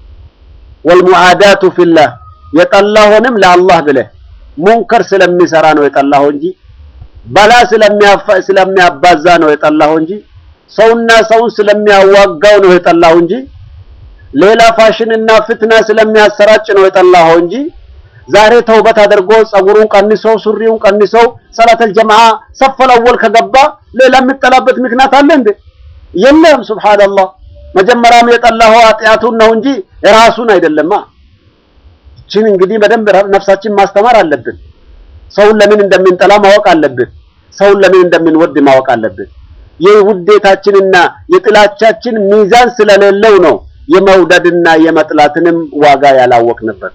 ወልሙዓዳቱ ፊላህ የጠላሆንም ለአላህ ብለህ ሙንከር ስለሚሰራ ነው የጠላኸው እንጂ በላ ስለሚያባዛ ነው የጠላኸው እንጂ ሰውና ሰውን ስለሚያዋጋው ነው የጠላኸው እንጂ ሌላ ፋሽንና ፍትና ስለሚያሰራጭ ነው የጠላኸው እንጂ ዛሬ ተውበት አድርጎ ጸጉሩን ቀንሶ ሱሪውን ቀንሶ ሰላተል ጀማዓ ሰፈል አወል ከገባ ሌላ የምጠላበት ምክንያት አለ እንዴ? የለም። ሱብሃንአላህ መጀመሪያም የጠላኸው ኃጢአቱን ነው እንጂ ራሱን አይደለማ። እችን እንግዲህ በደንብ ነፍሳችን ማስተማር አለብን። ሰውን ለምን እንደምንጠላ ማወቅ አለብን። ሰውን ለምን እንደምንወድ ማወቅ አለብን። የውዴታችንና የጥላቻችን ሚዛን ስለሌለው ነው የመውደድና የመጥላትንም ዋጋ ያላወቅንበት።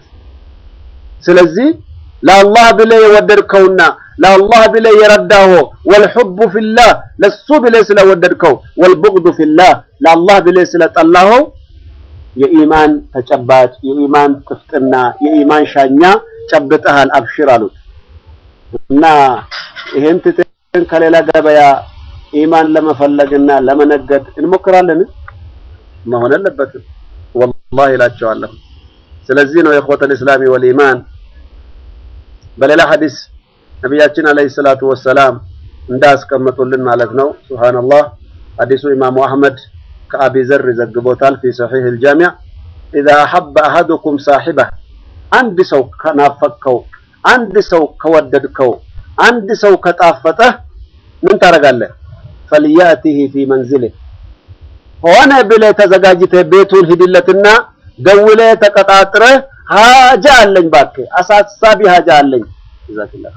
ስለዚህ ለአላህ ብለህ የወደድከውና ለአላህ ብለህ የረዳኸው ወልሑቡ ፊላህ ለሱ ብለህ ስለወደድከው ወልቡግዱ ፊላህ ለአላህ ብለህ ስለጠላኸው የኢማን ተጨባጭ የኢማን ጥፍጥና የኢማን ሻኛ ጨብጠሃል፣ አብሽር አሉት እና ይሄን ትተን ከሌላ ገበያ ኢማን ለመፈለግና ለመነገድ እንሞክራለን። መሆን የለበትም ወላሂ እላቸዋለሁ። ስለዚህ ነው የኢኽወተል ኢስላሚ ወልኢማን በሌላ ሐዲስ ነቢያችን አለይሂ ሰላቱ ወሰላም እንዳስቀመጡልን ማለት ነው። ሱብሃንአላህ ሐዲሱ ኢማሙ አህመድ ከአቢ ዘር ይዘግቦታል ፊ ሰሒህ አልጃሚዕ ኢዛ አሐበ አሐዱኩም ሳሒበህ አንድ ሰው ከናፈቅከው፣ አንድ ሰው ከወደድከው፣ አንድ ሰው ከጣፈጠህ ምን ታደርጋለህ? ፈልያእቲህ ፊ መንዝልህ ሆነ ብለህ ተዘጋጅተህ ቤቱን ሂድለትና ደውለህ ተቀጣጥረህ ሀጃ አለኝ እባክህ አሳሳቢ ሀጃ አለኝ ጀዛከላህ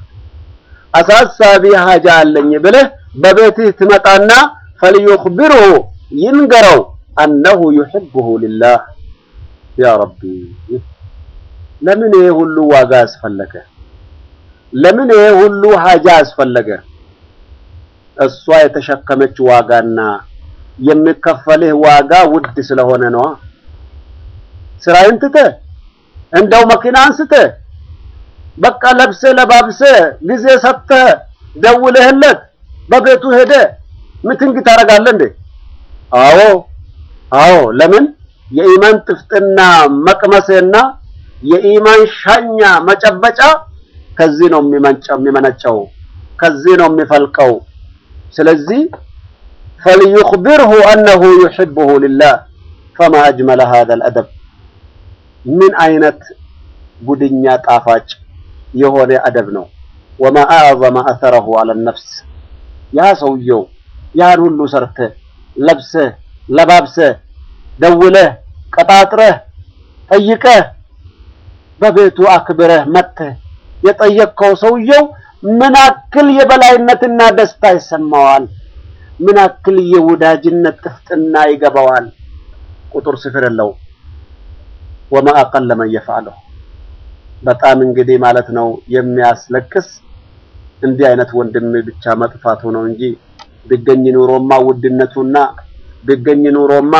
አሳሳቢ ሀጃ አለኝ ብለህ በቤትህ ትመጣና ፈልዩኽቢርሁ ይንገረው አነሁ ዩሕቡሁ ሊላህ ያ ረቢ ለምን ይሄ ሁሉ ዋጋ አስፈለገ? ለምን ይሄ ሁሉ ሀጃ አስፈለገ? እሷ የተሸከመች ዋጋና የሚከፈልህ ዋጋ ውድ ስለሆነ ነዋ። ስራዬን ትተህ እንደው መኪና አንስተህ በቃ ለብሰህ ለባብሰህ ጊዜ ሰጥተህ ደውለህለት በቤቱ ሄደ ምትንግ ታደርጋለህ እንዴ? አዎ አዎ። ለምን የኢማን ጥፍጥና መቅመስና የኢማን ሻኛ መጨበጫ ከዚህ ነው የሚመነጨው፣ ከዚህ ነው የሚፈልቀው። ስለዚህ ፈልዩኽቢርሁ አነሁ ዩሕቡሁ ሊላህ ፈማ አጅመለ ሃዛል አደብ ምን አይነት ጉድኛ ጣፋጭ የሆነ አደብ ነው። ወማ አዕዘመ አተረሁ አለ ነፍስ ያ ሰውየው ያን ሁሉ ሰርተህ ለብሰህ ለባብሰህ ደውለህ ቀጣጥረህ ጠይቀህ በቤቱ አክብረህ መጥተህ የጠየቅከው ሰውየው ምን አክል የበላይነትና ደስታ ይሰማዋል? ምን አክል የወዳጅነት ጥፍጥና ይገባዋል? ቁጥር ስፍር የለው። ወማ አቀለ መን የፍዐለሁ በጣም እንግዲህ ማለት ነው የሚያስለቅስ እንዲህ አይነት ወንድም ብቻ መጥፋቱ ነው እንጂ ቢገኝ ኑሮማ ውድነቱና ቢገኝ ኑሮማ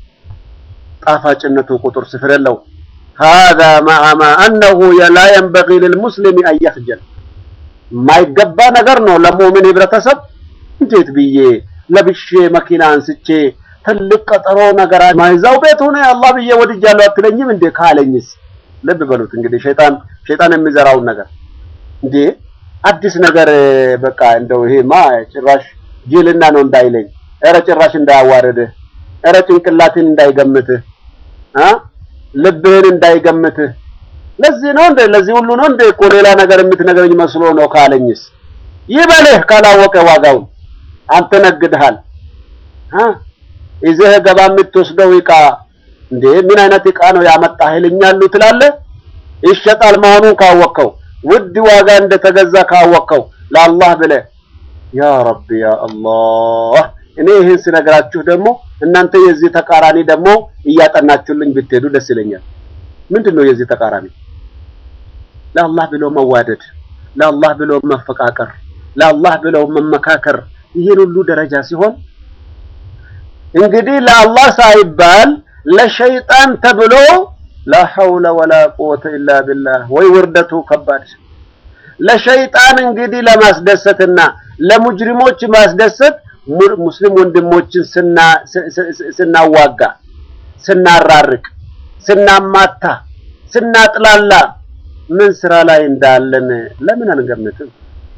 ጣፋጭነቱ ቁጥር ስፍር የለው። ሃዛ መዐ ማ አነሁ ላ የንበጊ ልልሙስሊም አን የኽጀል የማይገባ ነገር ነው ለሙእሚን ህብረተሰብ። እንዴት ብዬ ለብሼ መኪና አንስቼ ትልቅ ቀጠሮ ነገር ማይዛው ቤት ሆነ አላህ ብዬ ወድጃለሁ አትለኝም እንዴ ካለኝስ? ልብ በሉት እንግዲህ ሸይጣን ሸይጣን የሚዘራውን ነገር እንዴ አዲስ ነገር በቃ እንደው ይሄማ ጭራሽ ጅልና ነው እንዳይለኝ፣ ኧረ ጭራሽ እንዳያዋርድህ፣ ኧረ ጭንቅላትን እንዳይገምትህ አ ልብህን እንዳይገምትህ። ለዚህ ነው እንደ ለዚህ ሁሉ ነው እንደ እኮ ሌላ ነገር የምትነግረኝ መስሎ ነው ካለኝስ? ይበልህ ካላወቀ ዋጋውን አንተ ነግድሃል አ ይዘህ ገባ የምትወስደው ዕቃ እንዴ ምን አይነት ዕቃ ነው ያመጣህልኛሉ ትላለህ። ይሸጣል መሆኑን ካወቅከው ውድ ዋጋ እንደተገዛ ካወቅከው ለአላህ ብለህ ያ ረቢ ያ አላህ እኔ ይህን ስነግራችሁ ደግሞ እናንተ የዚህ ተቃራኒ ደግሞ እያጠናችሁልኝ ብትሄዱ ደስ ይለኛል። ምንድን ነው የዚህ ተቃራኒ? ለአላህ ብሎ መዋደድ፣ ለአላህ ብሎ መፈቃቀር፣ ለአላህ ብሎ መመካከር ይህን ሁሉ ደረጃ ሲሆን እንግዲህ ለአላህ ሳይባል ለሸይጣን ተብሎ ላ ሐውለ ወላ ቁወተ ኢላ ቢላህ ወይ ውርደቱ ከባድ። ለሸይጣን እንግዲህ ለማስደሰትና ለሙጅሪሞች ማስደሰት ሙስሊም ወንድሞችን ስናዋጋ፣ ስናራርቅ፣ ስናማታ፣ ስናጥላላ ምን ስራ ላይ እንዳለን ለምን አንገምትም?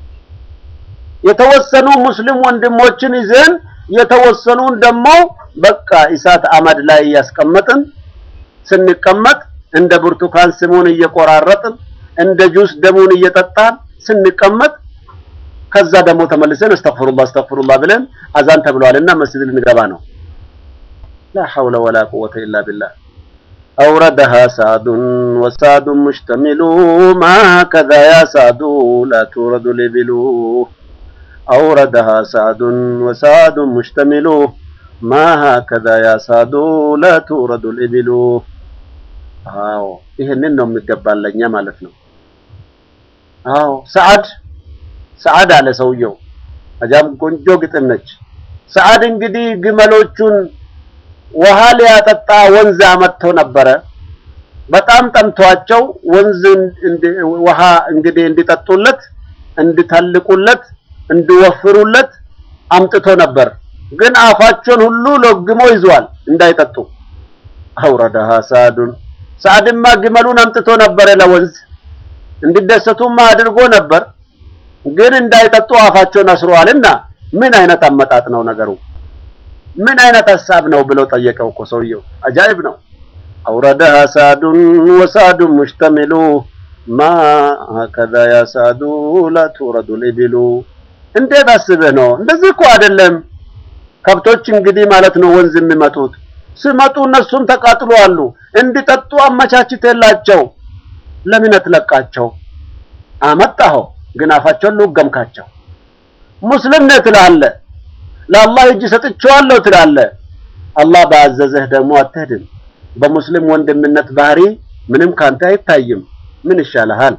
የተወሰኑ ሙስሊም ወንድሞችን ይዘን የተወሰኑን ደግሞ በቃ እሳት አመድ ላይ እያስቀመጥን ስንቀመጥ እንደ ብርቱካን ስሙን እየቆራረጥን እንደ ጁስ ደሙን እየጠጣን ስንቀመጥ ከዛ ደግሞ ተመልሰን አስተግፍሩላህ አስተግፍሩላህ ብለን አዛን ተብሏልና መስጂድ ልንገባ ነው። ላ ሐውለ ወላ ቁወተ ኢላ ቢላህ አውረደሃ ሳዱን ወሳዱን ሙሽተሚሉ ማ ከዛ ያ ሳዱ ላ ቱረዱ ሊቢሉ አውረደሃ ሳዱን ወሳዱን ሙሽተሚሉ ማ ሀከዛ ያ ሳዱ ላ ቱረዱ ልኢቢሉ። አዎ ይህንን ነው የሚገባለኛ ማለት ነው። አዎ ሰዓድ ሰዓድ አለ ሰውየው። አጃም ቆንጆ ግጥም ነች። ሰዓድ እንግዲህ ግመሎቹን ውሃ ሊያጠጣ ወንዝ አመጥቶ ነበረ። በጣም ጠምቷቸው ወንዝ ውሃ እንግዲህ እንዲጠጡለት፣ እንዲተልቁለት፣ እንዲወፍሩለት አምጥቶ ነበር። ግን አፋቸውን ሁሉ ለግሞ ይዟል እንዳይጠጡ። አውረደሃ ሳዱን ሰዓድማ ግመሉን አምጥቶ ነበረ ለወንዝ እንዲደሰቱማ አድርጎ ነበር። ግን እንዳይጠጡ አፋቸውን አስረዋልና ምን አይነት አመጣጥ ነው ነገሩ? ምን አይነት ሀሳብ ነው ብለው ጠየቀው እኮ ሰውየው። አጃይብ ነው። አውረደሃ ሳዱን ወሳዱን ሙሽተሚሉ ማ ሀከዛ ያ ሳዱ ላ ቱረዱ ልኢብሉ። እንዴት አስበህ ነው? እንደዚህ እኮ አይደለም። ከብቶች እንግዲህ ማለት ነው ወንዝ የሚመጡት ሲመጡ እነሱም ተቃጥሎ አሉ። እንዲጠጡ አመቻችተላቸው ለምን አትለቃቸው? አመጣኸው ግን አፋቸውን ልውገምካቸው። ሙስሊም ነህ ትላለህ፣ ለአላህ እጅ ሰጥቼዋለሁ ትላለህ። አላህ ባዘዘህ ደግሞ አትሄድም። በሙስሊም ወንድምነት ባህሪ ምንም ካንተ አይታይም። ምን ይሻልሃል?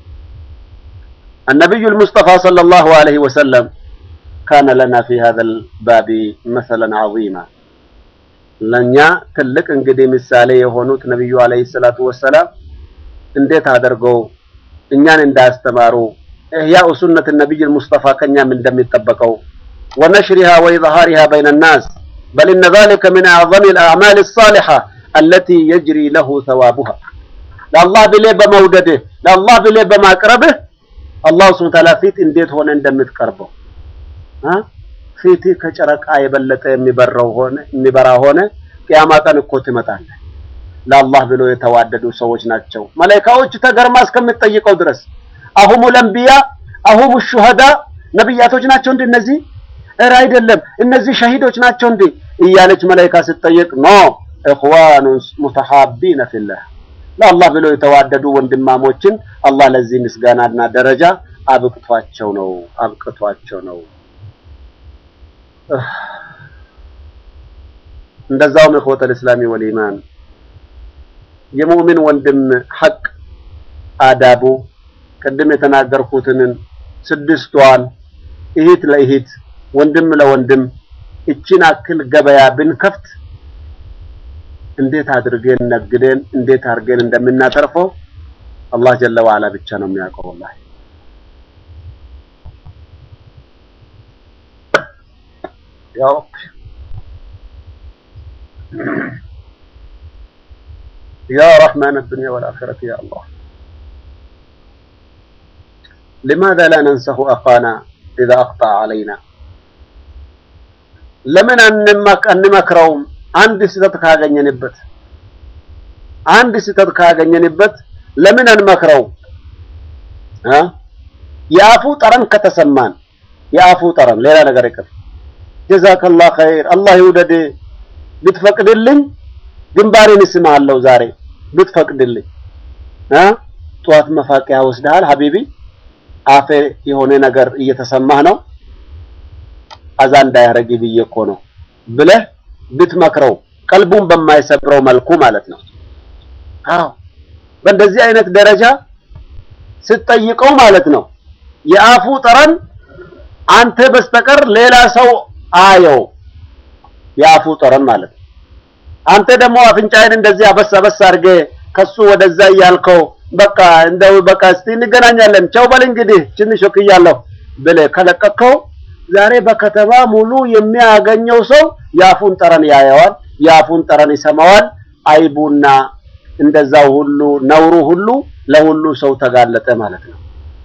النبي المصطفى صلى الله عليه وسلم كان لنا في هذا الباب مثلا عظيما ለኛ ትልቅ እንግዲህ ምሳሌ የሆኑት ነብዩ አለይሂ ሰላቱ ወሰላም እንዴት አድርገው እኛን እንዳስተማሩ ኢህያኡ ሱነት ነብይ ሙስጠፋ ከኛም እንደሚጠበቀው ወነሽሪሃ ወኢዝሃሪሃ በይነ الناس بل ان ذلك من اعظم الاعمال الصالحه التي يجري له ثوابها ለአላህ ብለህ በመውደድህ ለአላህ ብለህ በማቅረብህ አላህ ሱብሓነሁ ወተዓላ ፊት እንዴት ሆነ እንደምትቀርበው አ ፊት ከጨረቃ የበለጠ የሚበራው ሆነ የሚበራ ሆነ ቂያማ ቀን እኮ ትመጣለህ። ለአላህ ብሎ የተዋደዱ ሰዎች ናቸው። መላኢካዎች ተገርማ እስከምትጠይቀው ድረስ አሁሙ ለንቢያ አሁሙ ሹሃዳ ነብያቶች ናቸው እንዴ እነዚህ? እረ አይደለም እነዚህ ሸሂዶች ናቸው እንዴ እያለች መላኢካ ስትጠይቅ ኖ ኢኽዋኑን ሙተሐቢነ ፊላህ ለአላህ ብሎ የተዋደዱ ወንድማሞችን አላህ ለዚህ ምስጋናና ደረጃ አብቅቷቸው ነው አብቅቷቸው ነው። እንደዛውም ኢኽወተል እስላሚ ወል ኢማን የሙእሚን ወንድም ሐቅ አዳቡ ቅድም የተናገርኩትን ስድስቷን እህት ለእህት ወንድም ለወንድም እቺን አክል ገበያ ብንከፍት እንዴት አድርገን ነግደን እንዴት አድርገን እንደምናተርፈው አላህ ጀለ ወዐላ ብቻ ነው የሚያውቀው። ወላሂ ያ ረብ يا رحمن الدنيا والآخرة يا الله لماذا لا ننسه أخانا إذا أخطأ علينا ለምን አንመክ አንመክረውም? አንድ ስህተት ካገኘንበት አንድ ስህተት ካገኘንበት ለምን አንመክረው? አ የአፉ ጠረን ከተሰማን የአፉ ጠረን ሌላ ነገር ይቅር። ጀዛከላህ ኸይር አላህ ይውደድ ብትፈቅድልኝ ግንባሬን እስምሃለሁ ዛሬ ብትፈቅድልኝ እ ጠዋት መፋቂያ ወስደሃል ሀቢቢ አፌ የሆነ ነገር እየተሰማህ ነው አዛ እንዳያረግ ብዬ እኮ ነው ብለህ ብትመክረው ቀልቡን በማይሰብረው መልኩ ማለት ነው። አዎ በእንደዚህ አይነት ደረጃ ስትጠይቀው ማለት ነው የአፉ ጠረን አንተ በስተቀር ሌላ ሰው አየው የአፉ ጠረን ማለት ነው። አንተ ደግሞ አፍንጫዬን እንደዚህ አበስ አበስ አድርገህ ከሱ ወደዛ እያልከው በቃ እንደው በቃ እስቲ እንገናኛለን ቻው በል እንግዲህ ትንሽ ወክያለሁ ብለህ ከለቀቅከው ዛሬ በከተማ ሙሉ የሚያገኘው ሰው የአፉን ጠረን ያየዋል፣ የአፉን ጠረን ይሰማዋል። አይቡና እንደዛው ሁሉ ነውሩ ሁሉ ለሁሉ ሰው ተጋለጠ ማለት ነው።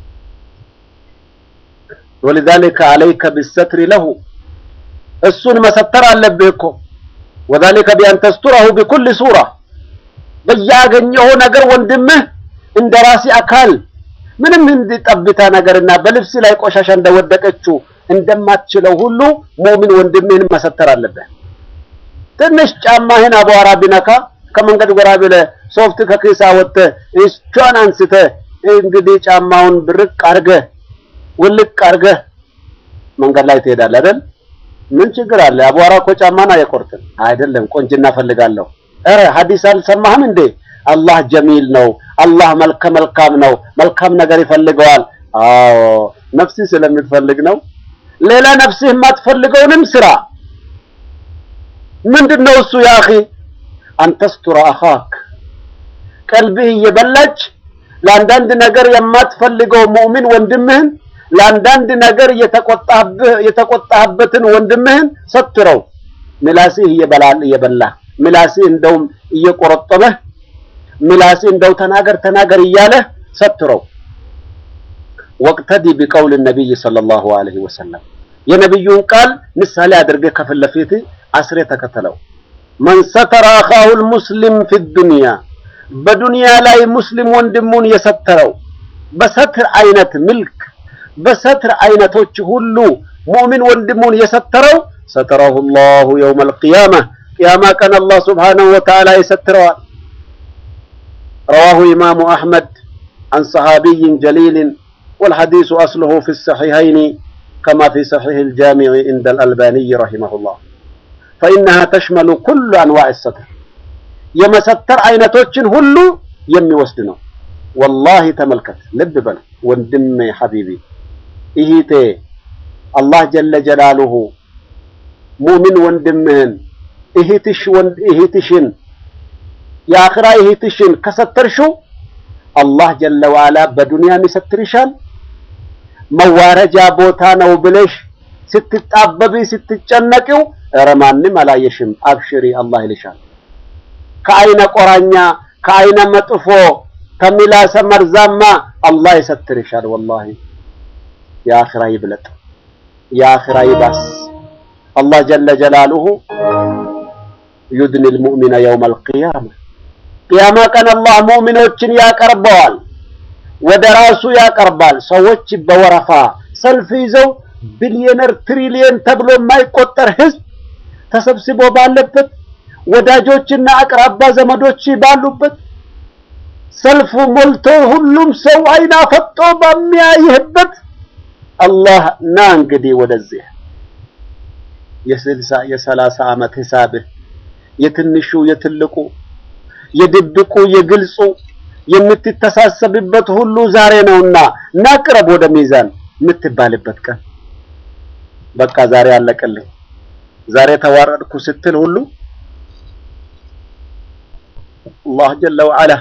ወለዛሊከ አለይከ ቢሰትሪ ለሁ እሱን መሰተር አለብህ እኮ ወዛሊከ ቢአን ተስቱረሁ ቢኩል ሱራ በያገኘው ነገር ወንድምህ እንደ ራሲ አካል ምንም እንዲጠብታ ነገርና በልብስ ላይ ቆሻሻ እንደወደቀችው እንደማትችለው ሁሉ ሙእሚን ወንድምህን መሰተር አለብህ። ትንሽ ጫማህን አቧራ ቢነካ ከመንገድ ጎራ ብለህ ሶፍት ከኪሳ ወጥተህ እሷን አንስተህ እንግዲህ ጫማውን ብርቅ አድርገህ ውልቅ አድርገህ መንገድ ላይ ትሄዳለህ አይደል? ምን ችግር አለ? አቧራ እኮ ጫማን አይቆርጥም። አይደለም ቆንጅና ፈልጋለሁ። ኧረ ሐዲስ አልሰማህም እንዴ? አላህ ጀሚል ነው። አላህ መልከ መልካም ነው። መልካም ነገር ይፈልገዋል። አዎ ነፍስህ ስለምትፈልግ ነው። ሌላ ነፍስህ የማትፈልገውንም ስራ ምንድነው እሱ? ያ አኺ አንተስቱረ አኻክ ቀልብህ እየበላች ለአንዳንድ ነገር የማትፈልገው ሙእሚን ወንድምህን ለአንዳንድ ነገር የተቆጣህብህ የተቆጣህበትን ወንድምህን ሰትረው። ምላስህ እየበላል እየበላ ምላስህ እንደውም እየቆረጠበህ ምላስህ እንደው ተናገር ተናገር እያለህ ሰትረው። ወቅተዲ ቢቀውል ነቢይ ሰለላሁ ዐለይሂ ወሰለም የነቢዩን ቃል ምሳሌ አድርገህ ከፊት ለፊት አስሬ ተከተለው። መን ሰተረ አኻሁል ሙስሊም ፊ ዱንያ በዱንያ ላይ ሙስሊም ወንድሙን የሰተረው በሰትር አይነት ምልክ በሰትር አይነቶች ሁሉ ሙእሚን ወንድሙን የሰተረው ሰተረሁ ላሁ የውመል ቂያማ ቅያማ ቀን አላህ ሱብሓነሁ ወተዓላ ይሰትረዋል። ረዋሁ ኢማሙ አሕመድ عن صحابي جليل والحديث أصله في الصحيحين كما في صحيح الجامع عند الألباني رحمه الله فإنها تشمل كل أنواع الستر የመሰተር አይነቶችን ሁሉ የሚወስድ ነው። ወላሂ ተመልከት፣ ልብ በል ወንድሜ ሐቢቢ እህቴ፣ አላህ ጀለ ጀላሉሁ ሙእሚን ወንድምህን እህትሽ ወንድ እህትሽን የአኽራ እህትሽን ከሰተርሽው አላህ ጀለ ወዓላ በዱንያም ይሰትርሻል። መዋረጃ ቦታ ነው ብለሽ ስትጣበቢ ስትጨነቂው ኧረ ማንም አላየሽም አብሽሪ አላህ ይልሻል። ከአይነ ቆራኛ ከአይነ መጥፎ ከሚላሰ መርዛማ አላህ ይሰትርሻል። ወላሂ የአኽራ ይብለጥ የአኽራ ይባስ። አላህ ጀለ ጀላሉሁ ዩድኒል ሙእሚነ የውመል ቂያማ ቅያማ ቀን አላህ ሙእሚኖችን ያቀርበዋል፣ ወደ ራሱ ያቀርባል። ሰዎች በወረፋ ሰልፍ ይዘው ቢሊዮነር ትሪሊየን ተብሎ የማይቆጠር ህዝብ ተሰብስቦ ባለበት ወዳጆችና አቅራባ ዘመዶች ባሉበት ሰልፉ ሞልቶ ሁሉም ሰው አይና ፈጦ በሚያይህበት አላህ ና እንግዲህ ወደዚህ የስልሳ የሰላሳ ዓመት ሂሳብህ የትንሹ የትልቁ የድብቁ የግልጹ የምትተሳሰብበት ሁሉ ዛሬ ነውና ናቅረብ ወደ ሚዛን የምትባልበት ቀን በቃ ዛሬ አለቀልኝ፣ ዛሬ ተዋረድኩ ስትል ሁሉ አላህ ጀለ ወዐላ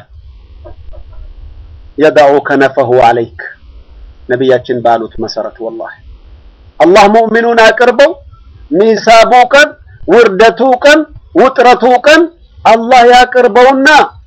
የደዑ ከነፈሁ ዐለይክ ነቢያችን ባሉት መሰረት ወላሂ አላህ ሙእሚኑን አቅርበው ሚሳቡ ቀን ውርደቱ ቀን ውጥረቱ ቀን አላህ ያቅርበውና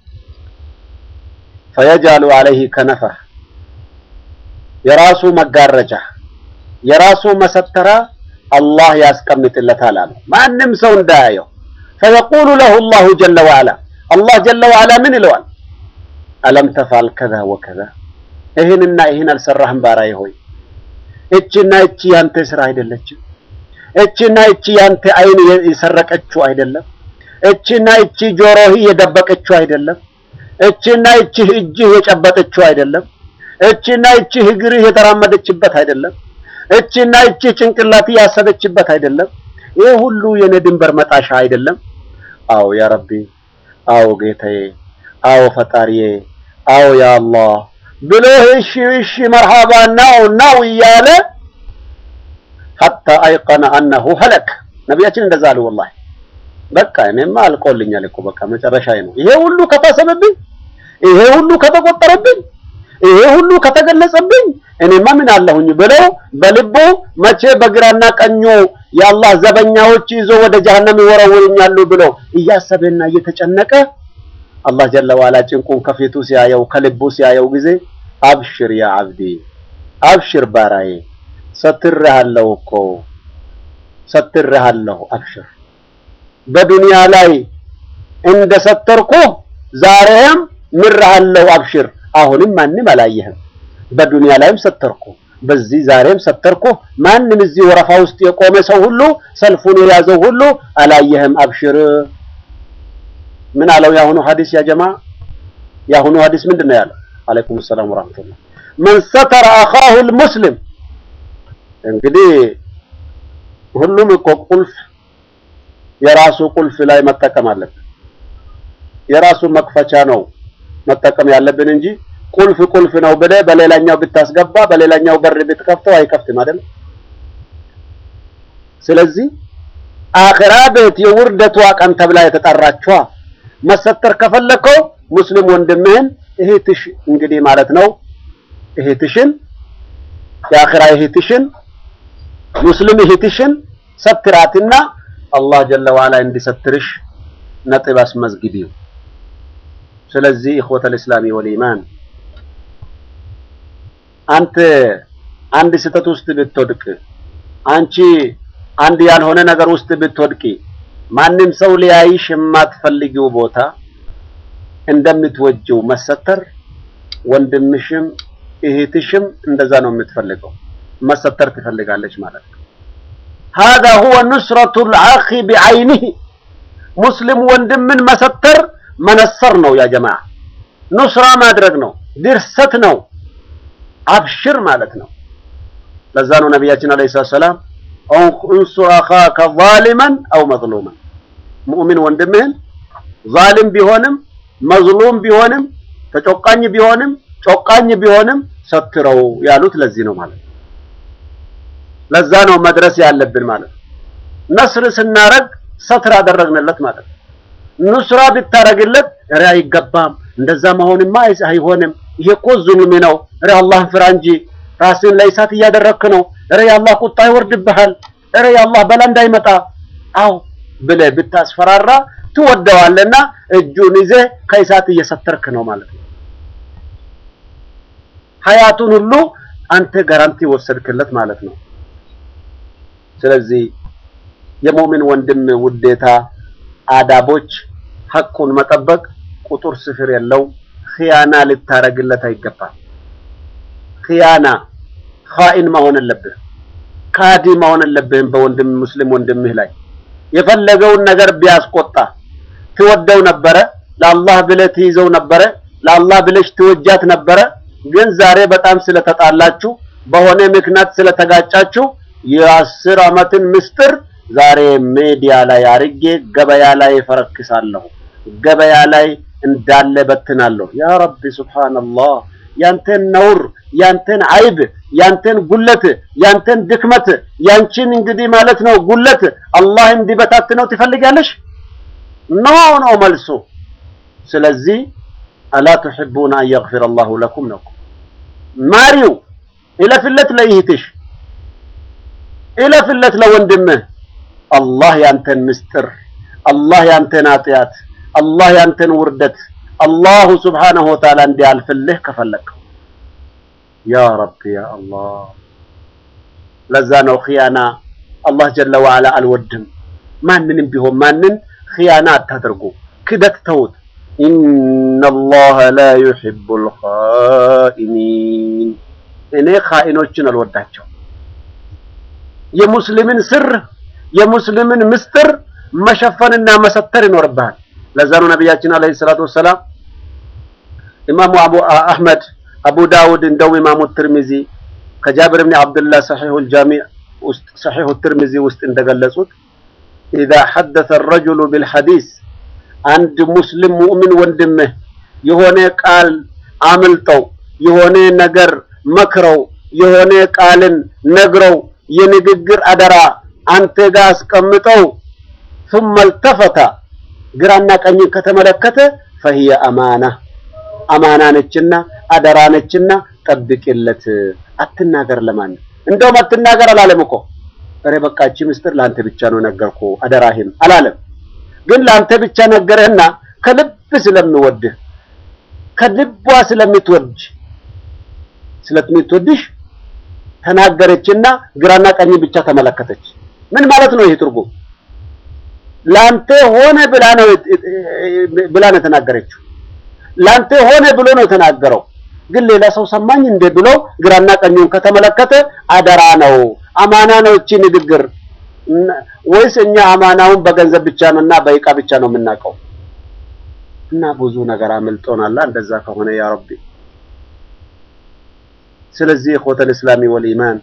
ፈየጃሉ ዐለይሂ ከነፈህ የራሱ መጋረጃ የራሱ መሰተራ አላህ ያስቀምጥለታል አሉ ማንም ሰው እንዳያየው ፈየቁሉ ለሁ አላሁ ጀለ ወዐላ አላህ ጀለ ወዐላ ምን ይለዋል አለም ተፋል ከዛ ወከዛ ይህንና ይህን አልሰራህም ባሪያዬ ሆይ እችና እቺ ያንተ ስራ አይደለችም እችና እቺ ያንተ አይን የሰረቀችው አይደለም እችና እቺ ጆሮህ የደበቀችው አይደለም እችና እቺ እጅህ የጨበጠችው አይደለም እችና እቺ እግርህ የተራመደችበት አይደለም እችና እቺ ጭንቅላት ያሰበችበት አይደለም ይህ ሁሉ የኔ ድንበር መጣሻ አይደለም አዎ ያ ረቢ አዎ ጌታዬ አዎ ፈጣሪዬ አዎ ያ አላህ ብሎ እሺ እሺ መርሃባ ናው ናው እያለ ሐታ አይቀነ አነሁ ሀለክ ነቢያችን እንደዛ አሉ ወላሂ በቃ እኔማ አልቆልኛል እኮ በቃ መጨረሻዬ ነው ይሄ ሁሉ ከታሰበብኝ ይሄ ሁሉ ከተቆጠረብኝ ይሄ ሁሉ ከተገለጸብኝ እኔማ ምን አለሁኝ ብለው በልቡ መቼ በግራና ቀኙ የአላህ ዘበኛዎች ይዞ ወደ ጀሀነም ይወረውሩኛሉ ብሎ እያሰበና እየተጨነቀ አላህ ጀለ ዋላ ጭንቁን ከፊቱ ሲያየው ከልቡ ሲያየው ጊዜ አብሽር ያ አብዲ አብሽር ባራዬ ሰትሬሃለሁ እኮ ሰትሬሃለሁ አብሽር በዱንያ ላይ እንደ ሰተርኩ ዛሬም ምርሃለሁ አብሽር አሁንም ማንም አላየህም በዱንያ ላይም ሰተርኩ በዚህ ዛሬም ሰተርኩ ማንም እዚህ ወረፋ ውስጥ የቆመ ሰው ሁሉ ሰልፉን የያዘው ሁሉ አላየህም አብሽር ምን አለው የአሁኑ ሐዲስ ያ ጀማ የአሁኑ ሐዲስ ምንድን ነው ያለው አለይኩም ሰላም ወራህመቱላህ መን ሰተረ አኻሁ ልሙስሊም እንግዲህ ሁሉም እኮ ቁልፍ የራሱ ቁልፍ ላይ መጠቀም አለብን የራሱ መክፈቻ ነው መጠቀም ያለብን እንጂ ቁልፍ ቁልፍ ነው ብለህ በሌላኛው ብታስገባ በሌላኛው በር ብትከፍተው አይከፍትም አይደል ስለዚህ አኺራ ቤት የውርደቷ ቀን ተብላ የተጠራችዋ መሰተር ከፈለከው ሙስሊም ወንድምህን እህትሽ እንግዲህ ማለት ነው እህትሽን የአኺራ እህትሽን ሙስሊም እህትሽን ሰትራትና አላህ ጀለ ዋላ እንዲሰትርሽ ነጥብ አስመዝግቢው ስለዚህ ኢኽወተል እስላሚ ወል ኢማን አንተ አንድ ስህተት ውስጥ ብትወድቅ፣ አንቺ አንድ ያልሆነ ነገር ውስጥ ብትወድቂ፣ ማንም ሰው ሊያይሽ የማትፈልጊው ቦታ እንደምትወጂው መሰተር ወንድምሽም እህትሽም እንደዛ ነው የምትፈልገው፣ መሰተር ትፈልጋለች ማለት ነው። هذا هو نصرة الأخ بعينه ሙስሊም ወንድምን መሰተር መነሰር ነው። ያ ጀማዓ ኑስራ ማድረግ ነው፣ ድርሰት ነው፣ አብሽር ማለት ነው። ለዛ ነው ነቢያችን አለይሂ ሰላም እንሱር አኻከ ዛሊመን አው መዝሉመን ሙእሚን ወንድምህን ዛሊም ቢሆንም መዝሉም ቢሆንም ተጮቃኝ ቢሆንም ጮቃኝ ቢሆንም ሰትረው ያሉት ለዚህ ነው ማለት ነው። ለዛ ነው መድረስ ያለብን ማለት ነው። ነስር ስናረግ ሰትር አደረግንለት ማለት ነው። ኑስራ ብታረግለት ኧረ አይገባም፣ እንደዛ መሆንማ አይሆንም፣ ይሄ እኮ ዙልም ነው፣ ኧረ አላህን ፍራ እንጂ ራስን ለእሳት እያደረግክ ነው፣ ኧረ የአላህ ቁጣ ይወርድብሃል፣ ኧረ የአላህ በላ እንዳይመጣ አው ብለህ ብታስፈራራ ትወደዋለና እጁን ይዘህ ከእሳት እየሰተርክ ነው ማለት ነው። ሀያቱን ሁሉ አንተ ጋራንቲ ወሰድክለት ማለት ነው። ስለዚህ የሙእሚን ወንድም ውዴታ አዳቦች ሐቁን መጠበቅ ቁጥር ስፍር የለው። ኺያና ልታረግለት አይገባም። ኺያና ኻኢን መሆን የለብህም። ካዲ መሆን የለብህም። በወንድም ሙስሊም ወንድምህ ላይ የፈለገውን ነገር ቢያስቆጣ ትወደው ነበረ፣ ለአላህ ብለህ ትይዘው ነበረ፣ ለአላህ ብለሽ ትወጃት ነበረ። ግን ዛሬ በጣም ስለተጣላችሁ በሆነ ምክንያት ስለተጋጫችሁ የአስር ዓመትን ምስጢር ዛሬ ሜዲያ ላይ አርጌ ገበያ ላይ ፈረክሳለሁ፣ ገበያ ላይ እንዳለ በትናለሁ። ያ ረቢ ሱብሃንአላህ፣ ያንተን ነውር፣ ያንተን አይብ፣ ያንተን ጉለት፣ ያንተን ድክመት፣ ያንቺን እንግዲህ ማለት ነው ጉለት አላህ እንዲበታትነው ትፈልጋለሽ? ኖ ነው መልሱ። ስለዚህ አላ ቱሒቡና አን የግፊረ አላሁ ለኩም ነው። ማሪው እለፍለት ለይህትሽ እለፍለት ለወንድምህ አላህ ያንተን ምስጢር አላህ ያንተን ኃጢአት አላህ ያንተን ውርደት አላሁ ስብሓነሁ ወተዓላ እንዲያልፍልህ ከፈለግከው ያ ረቢ ያ አላህ። ለዛ ነው ኺያና አላህ ጀለ ወዓላ አልወድም። ማንንም ቢሆን ማንን ኺያና አታደርጉ፣ ክደት ተውት። ኢነላህ ላ ዩሒቡል ኻኢኒን እኔ ኻኢኖችን አልወዳቸው። የሙስሊምን ስር የሙስሊምን ምስጢር መሸፈንና መሰተር ይኖርብሃል። ለዛ ነው ነቢያችን አለይሂ ሰላቱ ወሰላም ኢማሙ አቡ አህመድ፣ አቡ ዳውድ እንደውም ኢማሙ ትርሚዚ ከጃብር ብን አብድላህ ሰሒሑል ጃሚዕ ውስጥ ሰሒሑ ትርሚዚ ውስጥ እንደገለጹት ኢዛ ሐደሰ ረጁሉ ቢልሐዲስ አንድ ሙስሊም ሙእሚን ወንድምህ የሆነ ቃል አምልጠው የሆነ ነገር መክረው የሆነ ቃልን ነግረው የንግግር አደራ አንተ ጋር አስቀምጠው ثم التفت ግራና ቀኝን ከተመለከተ فهي አማና አማና ነችና አደራ ነችና ጠብቅለት፣ አትናገር። ለማን እንደውም አትናገር አላለም እኮ ኧረ በቃ እቺ ምስጢር ለአንተ ብቻ ነው ነገርኩ አደራህን አላለም። ግን ለአንተ ብቻ ነገረህና ከልብ ስለሚወድህ ከልቧ ስለምትወድ ስለምትወድሽ ተናገረችና ግራና ቀኝ ብቻ ተመለከተች። ምን ማለት ነው ይሄ ትርጉም? ላንተ ሆነ ብላ ነው ብላ ነው የተናገረችው። ላንተ ሆነ ብሎ ነው የተናገረው። ግን ሌላ ሰው ሰማኝ እንደ ብሎ ግራና ቀኙን ከተመለከተ አደራ ነው፣ አማና ነው እቺ ንግግር። ወይስ እኛ አማናውን በገንዘብ ብቻ ነውና በይቃ ብቻ ነው የምናውቀው? እና ብዙ ነገር አምልጦናል። እንደዛ ከሆነ ያ ረቢ ስለዚህ ኢኽወተል ኢስላሚ ወልኢማን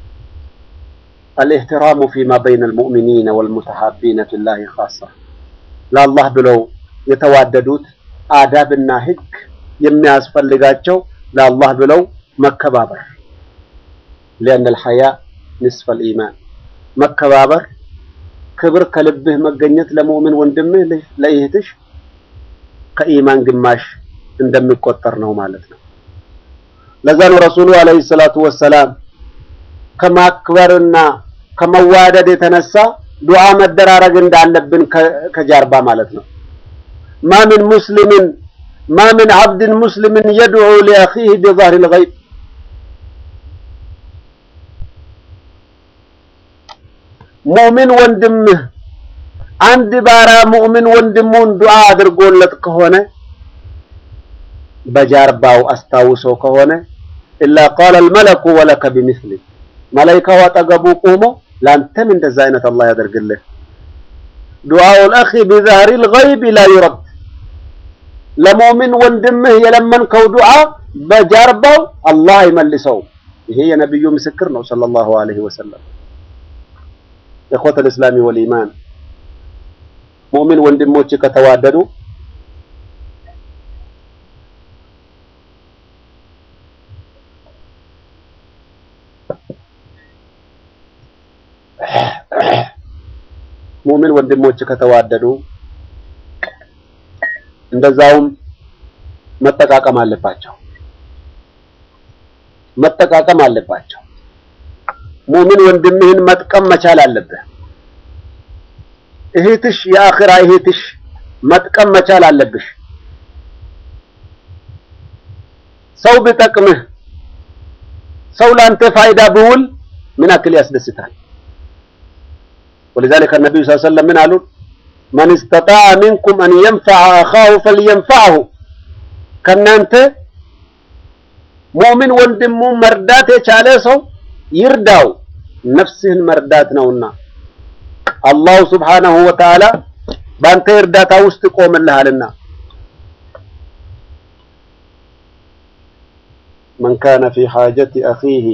አልኢህትራሙ ፊማ በይነ አልሙእሚኒነ ወልሙተሐቢነ ፊላሂ ኻሳ ለአላህ ብለው የተዋደዱት አዳብና ሕግ የሚያስፈልጋቸው ለአላህ ብለው መከባበር ሊአነ አልሐያ ንስፈል ኢማን መከባበር ክብር ከልብህ መገኘት ለሙእምን ወንድምህ ለእህትሽ ከኢማን ግማሽ እንደሚቆጠር ነው ማለት ነው። ለዛ ነው ረሱሉ አለይሂ ሰላቱ ወሰላም ከማክበርና ከመዋደድ የተነሳ ዱዓ መደራረግ እንዳለብን ከጀርባ ማለት ነው። ማ ምን ሙስሊምን ማ ምን አብድን ሙስሊምን የድዑ ሊአኺህ ቢዛህሪል ገይብ ሙእሚን ወንድምህ አንድ ባሪያ ሙእሚን ወንድሙን ዱዓ አድርጎለት ከሆነ በጀርባው አስታውሶ ከሆነ ኢላ ቃለ አልመለኩ ወለከ ቢሚስሊ መላኢካው አጠገቡ ቆሞ ላንተም እንደዛ አይነት አላህ ያደርግልህ። ዱዓኡል አኺ ቢዛህሪል ገይብ ላ ዩረድ ለሙእሚን ወንድምህ የለመንከው ዱዓ በጀርባው አላህ አይመልሰው። ይሄ የነብዩ ምስክር ነው ሰለላሁ ዐለይሂ ወሰለም። ኢኽወተል ኢስላሚ ወል ኢማን ሙእሚን ወንድሞች ከተዋደዱ ሙእሚን ወንድሞች ከተዋደዱ እንደዛውም መጠቃቀም አለባቸው መጠቃቀም አለባቸው። ሙእሚን ወንድምህን መጥቀም መቻል አለብህ። እህትሽ የአኺራ እህትሽ መጥቀም መቻል አለብሽ። ሰው ቢጠቅምህ ሰው ላንተ ፋይዳ ቢውል ምን ያክል ያስደስታል። ወለዛሊከ ነብዩ ሰለላሁ ዐለይሂ ወሰለም ምን አሉ? መን ኢስተጣዐ ሚንኩም አን የንፈዐ አኻሁ ፈልየንፈዐሁ ከእናንተ ሙእሚን ወንድሙ መርዳት የቻለ ሰው ይርዳው፣ ነፍስህን መርዳት ነውና አላሁ ስብሓነሁ ወተዓላ በአንተ እርዳታ ውስጥ ይቆምልሃልና። መን ካነ ፊ ሓጀቲ አኺህ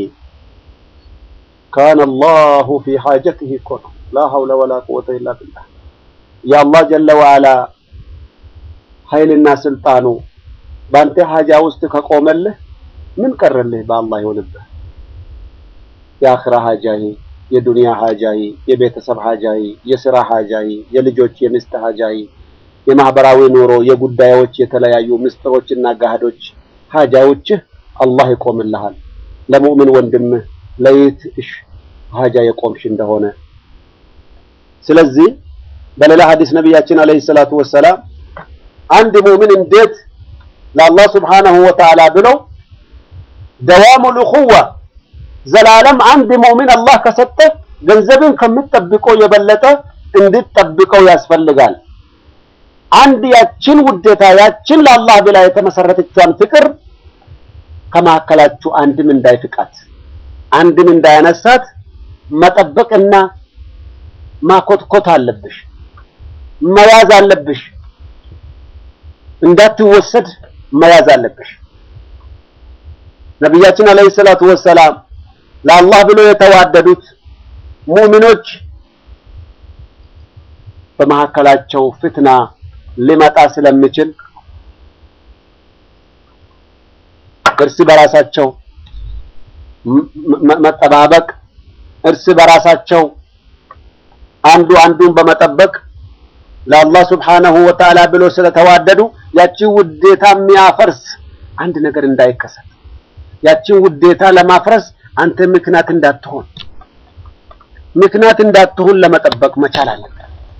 ካነ አላሁ ፊ ሓጀቲህ እኮ ነው። ላ ሐውለ ወላ ቁወተ ኢላ ቢላህ። የአላህ ጀለ ወዐላ ኃይልና ስልጣኑ በአንተ ሀጃ ውስጥ ከቆመልህ ምን ቀረልህ? በአላህ ይሆንብህ። የአኽራ ሀጃይ፣ የዱንያ ሀጃይ፣ የቤተሰብ ሀጃይ፣ የስራ ሀጃይ፣ የልጆች የሚስት ሀጃይ፣ የማህበራዊ ኑሮ የጉዳዮች የተለያዩ ምስጢሮችና ጋህዶች ሀጃዎችህ አላህ ይቆምልሃል። ለሙእምን ወንድምህ ለይትሽ ሀጃ የቆምሽ እንደሆነ ስለዚህ በሌላ ሐዲስ ነቢያችን አለይሂ ሰላቱ ወሰላም አንድ ሙእምን እንዴት ለአላህ ስብሓነሁ ወተዓላ ብለው ደዋሙል እኹዋ ዘላለም አንድ ሙእሚን አላህ ከሰጠ ገንዘብን ከምትጠብቀው የበለጠ እንድትጠብቀው ያስፈልጋል። አንድ ያችን ውዴታ ያችን ለአላህ ብላ የተመሰረተችዋን ፍቅር ከመካከላችሁ አንድም እንዳይፍቃት አንድም እንዳያነሳት መጠበቅና ማኮትኮት አለብሽ፣ መያዝ አለብሽ። እንዳትወሰድ መያዝ አለብሽ። ነቢያችን አለይሂ ሰላቱ ወሰላም ለአላህ ብሎ የተዋደዱት ሙእሚኖች በመካከላቸው ፍትና ሊመጣ ስለሚችል እርስ በራሳቸው መጠባበቅ፣ እርስ በራሳቸው አንዱ አንዱን በመጠበቅ ለአላህ ስብሓነሁ ወተዓላ ብሎ ስለተዋደዱ ያቺን ውዴታ የሚያፈርስ አንድ ነገር እንዳይከሰት ያቺን ውዴታ ለማፍረስ አንተ ምክንያት እንዳትሆን ምክንያት እንዳትሆን ለመጠበቅ መቻል አለበት።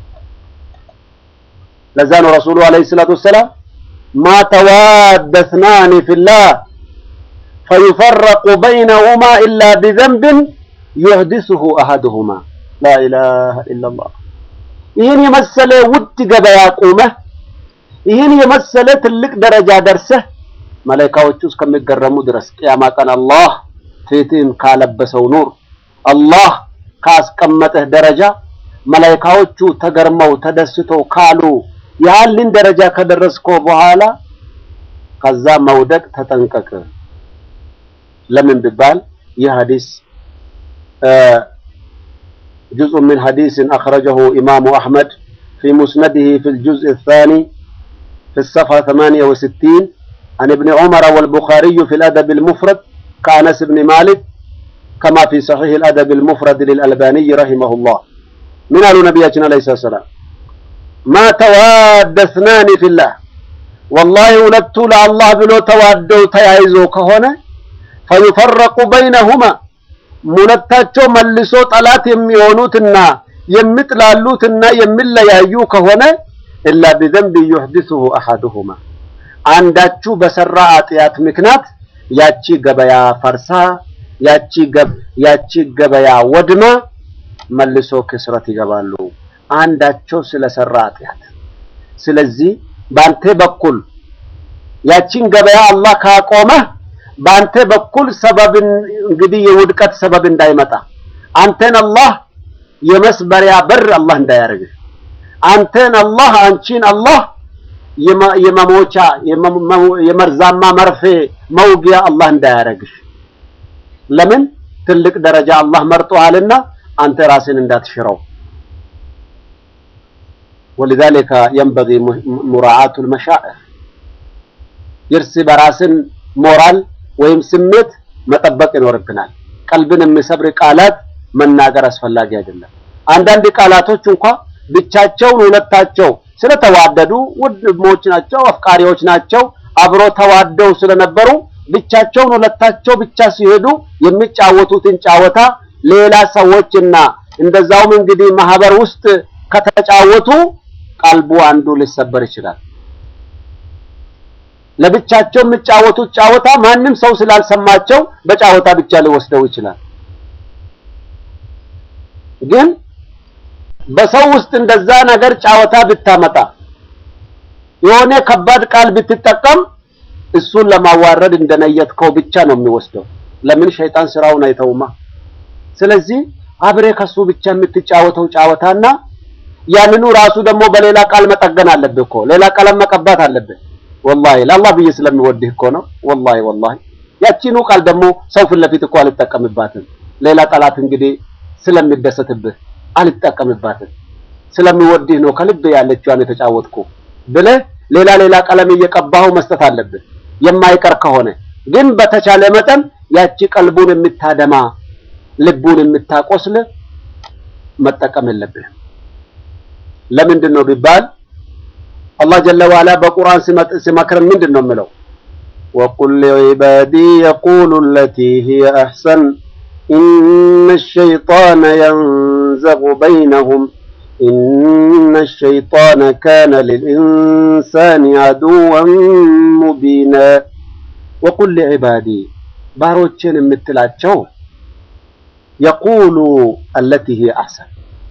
ለዛ ነው ረሱሉ አለይሂ ሰላቱ ወሰላም ማ ተዋደ እትናኒ ፊላህ ፈዩፈረቁ በይነሁማ ኢላ ቢዘንብን ዩህዲሱሁ አሐዱሁማ ላ ኢላሀ ኢለላህ። ይህን የመሰለ ውድ ገበያ ቁመህ ይህን የመሰለ ትልቅ ደረጃ ደርሰህ መላኢካዎቹ እስከሚገረሙ ድረስ ቅያማ ቀን አላህ ፊትህን ካለበሰው ኑር አላህ ካስቀመጠህ ደረጃ መላኢካዎቹ ተገርመው ተደስተው ካሉ ያህልን ደረጃ ከደረስከው በኋላ ከዛ መውደቅ ተጠንቀቅ። ለምን ቢባል ይህ ሐዲስ جزء من حديث أخرجه إمام أحمد في مسنده في الجزء الثاني في الصفحة 68 عن ابن عمر والبخاري في الأدب المفرد كأنس بن مالك كما في صحيح الأدب المفرد للألباني رحمه الله من قال نبينا عليه الصلاة والسلام ما تواد اثنان في الله والله ولدت الله بلو توادوا تيايزو كهنا فيفرق بينهما ሁለታቸው መልሶ ጠላት የሚሆኑትና የሚጥላሉትና የሚለያዩ ከሆነ ኢላ ቢዘንብ ዩሕዲሱሁ አሐዱሁማ አንዳችሁ በሰራ ኃጢአት ምክንያት ያቺ ገበያ ፈርሳ ያቺ ገብ ያቺ ገበያ ወድማ መልሶ ክስረት ይገባሉ፣ አንዳቸው ስለሰራ ኃጢአት። ስለዚህ በአንተ በኩል ያቺን ገበያ አላህ ካቆመህ በአንተ በኩል ሰበብን እንግዲህ የውድቀት ሰበብ እንዳይመጣ አንተን አላህ የመስበሪያ በር አላህ እንዳያደርግህ አንተን አላህ አንቺን አላህ የመሞቻ የመርዛማ መርፌ መውጊያ አላህ እንዳያደርግሽ። ለምን ትልቅ ደረጃ አላህ መርጦሃልና አንተ ራስን እንዳትሽረው። ወሊዛሊከ የንበጊ ሙራዓቱል መሻኢር የእርስ በራስን ሞራል ወይም ስሜት መጠበቅ ይኖርብናል። ቀልብን የሚሰብር ቃላት መናገር አስፈላጊ አይደለም። አንዳንድ ቃላቶች እንኳ ብቻቸውን ሁለታቸው ስለተዋደዱ ወንድሞች ናቸው፣ አፍቃሪዎች ናቸው፣ አብሮ ተዋደው ስለነበሩ ብቻቸውን ሁለታቸው ብቻ ሲሄዱ የሚጫወቱትን ጫወታ ሌላ ሰዎችና እንደዛውም እንግዲህ ማህበር ውስጥ ከተጫወቱ ቀልቡ አንዱ ሊሰበር ይችላል። ለብቻቸው የሚጫወቱት ጫወታ ማንም ሰው ስላልሰማቸው በጫወታ ብቻ ሊወስደው ይችላል። ግን በሰው ውስጥ እንደዛ ነገር ጫወታ ብታመጣ የሆነ ከባድ ቃል ብትጠቀም እሱን ለማዋረድ እንደነየትከው ብቻ ነው የሚወስደው። ለምን ሸይጣን ስራውን አይተውማ። ስለዚህ አብሬ ከሱ ብቻ የምትጫወተው ጫወታና ያንኑ ራሱ ደግሞ በሌላ ቃል መጠገን አለብህ እኮ ሌላ ቀለም መቀባት አለብህ። ወላሂ ለአላህ ብዬ ስለሚወድህ እኮ ነው። ወላሂ ወላሂ ያቺኑ ቃል ደግሞ ሰው ፊት ለፊት እኮ አልጠቀምባትም። ሌላ ጠላት እንግዲህ ስለሚደሰትብህ አልጠቀምባትም። ስለሚወድህ ነው ከልብ ያለችዋን የተጫወትኩ ብለህ ሌላ ሌላ ቀለም እየቀባኸው መስጠት አለብህ። የማይቀር ከሆነ ግን በተቻለ መጠን ያቺ ቀልቡን የምታደማ ልቡን የምታቆስል መጠቀም የለብህም። ለምንድን ነው ቢባል አላህ ጀለ ዋላ በቁርአን ሲመክረን ምንድን ነው የምለው? ወቁል ሊዒባዲ የቁሉ ለቲ ሂየ አሕሰን ኢነ ሸይጣነ የንዘጉ በይነሁም ኢነ ሸይጣነ ካነ ሊልኢንሳኒ ዐዱወን ሙቢና። ወቁል ሊዒባዲ ባሮችን የምትላቸው የቁሉ አለቲ ሂየ አሕሰን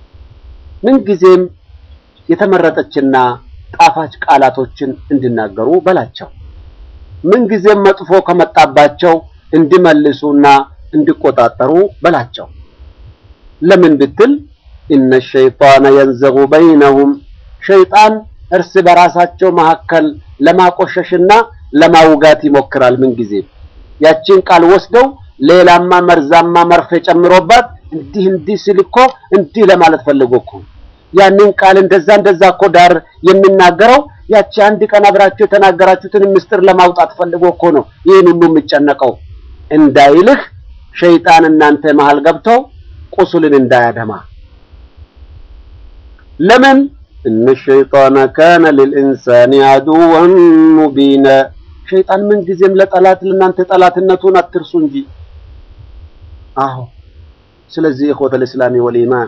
ምንጊዜም የተመረጠችና ጣፋጭ ቃላቶችን እንዲናገሩ በላቸው። ምንጊዜም መጥፎ ከመጣባቸው እንዲመልሱና እንዲቆጣጠሩ በላቸው። ለምን ብትል ኢነ ሸይጣነ የንዘጉ በይነሁም ሸይጣን እርስ በራሳቸው መካከል ለማቆሸሽና ለማውጋት ይሞክራል። ምንጊዜም ያቺን ቃል ወስደው ሌላማ መርዛማ መርፌ ጨምሮባት እንዲህ እንዲህ ሲል እኮ እንዲህ ለማለት ፈልጎ እኮ ያንን ቃል እንደዛ እንደዛ እኮ ዳር የሚናገረው ያቺ አንድ ቀን አብራችሁ የተናገራችሁትን ምስጢር ለማውጣት ፈልጎ እኮ ነው ይህን ሁሉ የሚጨነቀው እንዳይልህ ሸይጣን እናንተ መሃል ገብተው ቁስልን እንዳያደማ። ለምን እነ ሸይጣነ ካነ ሊልኢንሳኒ ዐዱወን ሙቢና። ሸይጣን ምን ጊዜም ለጠላት ለእናንተ ጠላትነቱን አትርሱ እንጂ። አዎ ስለዚህ ኢኽወተል ኢስላሚ ወልኢማን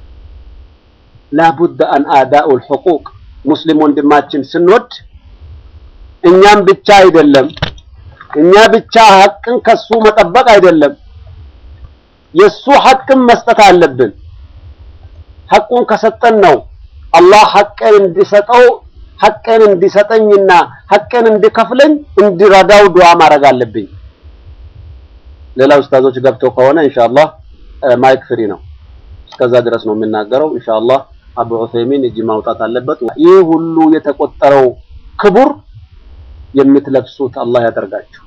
ላቡድ አን አዳኡል ሑቁቅ ሙስሊም ወንድማችን ስንወድ እኛም ብቻ አይደለም እኛ ብቻ ሐቅን ከሱ መጠበቅ አይደለም፣ የሱ ሐቅን መስጠት አለብን። ሐቁን ከሰጠን ነው አላህ ሐቅን እንዲሰጠው ሐቅን እንዲሰጠኝና ሐቅን እንዲከፍለኝ እንዲረዳው ዱዓ ማድረግ አለብኝ። ሌላ ኡስታዞች ገብቶ ከሆነ ኢንሻአላህ ማይክ ፍሪ ነው። እስከዛ ድረስ ነው የምናገረው። ኢንሻአላህ አቡ ዑሰይሚን እጅ ማውጣት አለበት። ይህ ሁሉ የተቆጠረው ክቡር የምትለብሱት አላህ ያደርጋችሁ።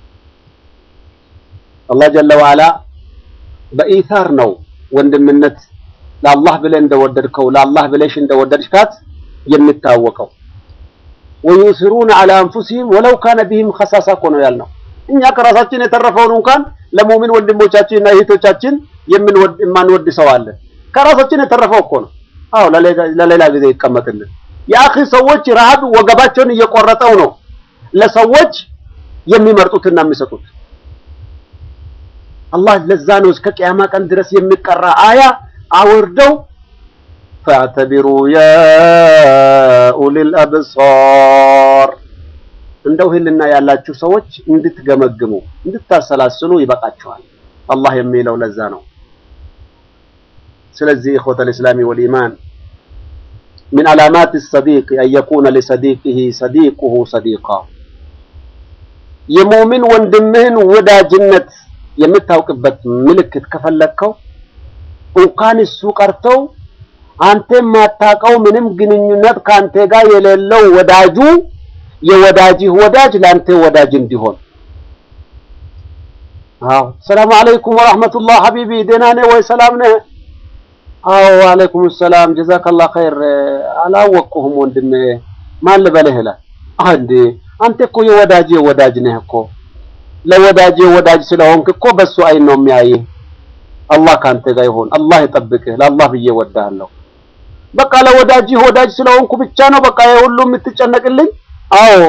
አላህ ጀለ ወዐላ በኢታር ነው ወንድምነት ለአላህ ብለህ እንደወደድከው ለአላህ ብለሽ እንደወደድካት የሚታወቀው። ወዩሲሩነ ዐላ አንፉሲሂም ወለው ካነ ቢሂም ኸሳሳ እኮ ነው ያልነው። እኛ ከራሳችን የተረፈውን እንኳን ለሙእሚን ወንድሞቻችንና እህቶቻችን የምንወድ የማንወድ ሰው አለ። ከራሳችን የተረፈው እኮ ነው። አዎ ለሌላ ጊዜ ይቀመጥልን። የአኺ ሰዎች ረሃብ ወገባቸውን እየቆረጠው ነው ለሰዎች የሚመርጡትና የሚሰጡት። አላህ ለዛ ነው እስከ ቅያማ ቀን ድረስ የሚቀራ አያ አውርደው ፈዕተቢሩ ያ ኡሊል አብሳር እንደው ህልና ያላችሁ ሰዎች እንድትገመግሙ እንድታሰላስሉ ይበቃችኋል። አላህ የሚለው ለዛ ነው። ስለዚህ ኢኽወተ ልእስላሚ ወልኢማን ሚን ዓላማት ሰዲቅ አን የኩነ ሊሰዲቅህ ሰዲቁሁ ሰዲቃ የሙእሚን ወንድምህን ወዳጅነት የምታውቅበት ምልክት ከፈለግከው እንኳን እሱ ቀርተው አንተ የማታውቀው ምንም ግንኙነት ከአንተ ጋር የሌለው ወዳጁ የወዳጅህ ወዳጅ ለአንተ ወዳጅ እንዲሆን። አዎ ሰላም አለይኩም ወራህመቱላህ ሐቢቢ ደህና ነህ ወይ? ሰላም ነህ? አዎ አለይኩም ሰላም ጀዛከላህ ኸይር። አላወቅኩህም ወንድሜ ማን ልበልህ ይላል። አንዴ አንተ እኮ የወዳጅ ወዳጅ ነህ እኮ ለወዳጅ ወዳጅ ስለሆንክ እኮ በሱ አይን ነው የሚያይህ። አላህ ካንተ ጋር ይሆን፣ አላህ ይጠብቅህ። ለአላህ ብዬ ወዳለሁ። በቃ ለወዳጅ ወዳጅ ስለሆንኩ ብቻ ነው በቃ የሁሉ የምትጨነቅልኝ? አዎ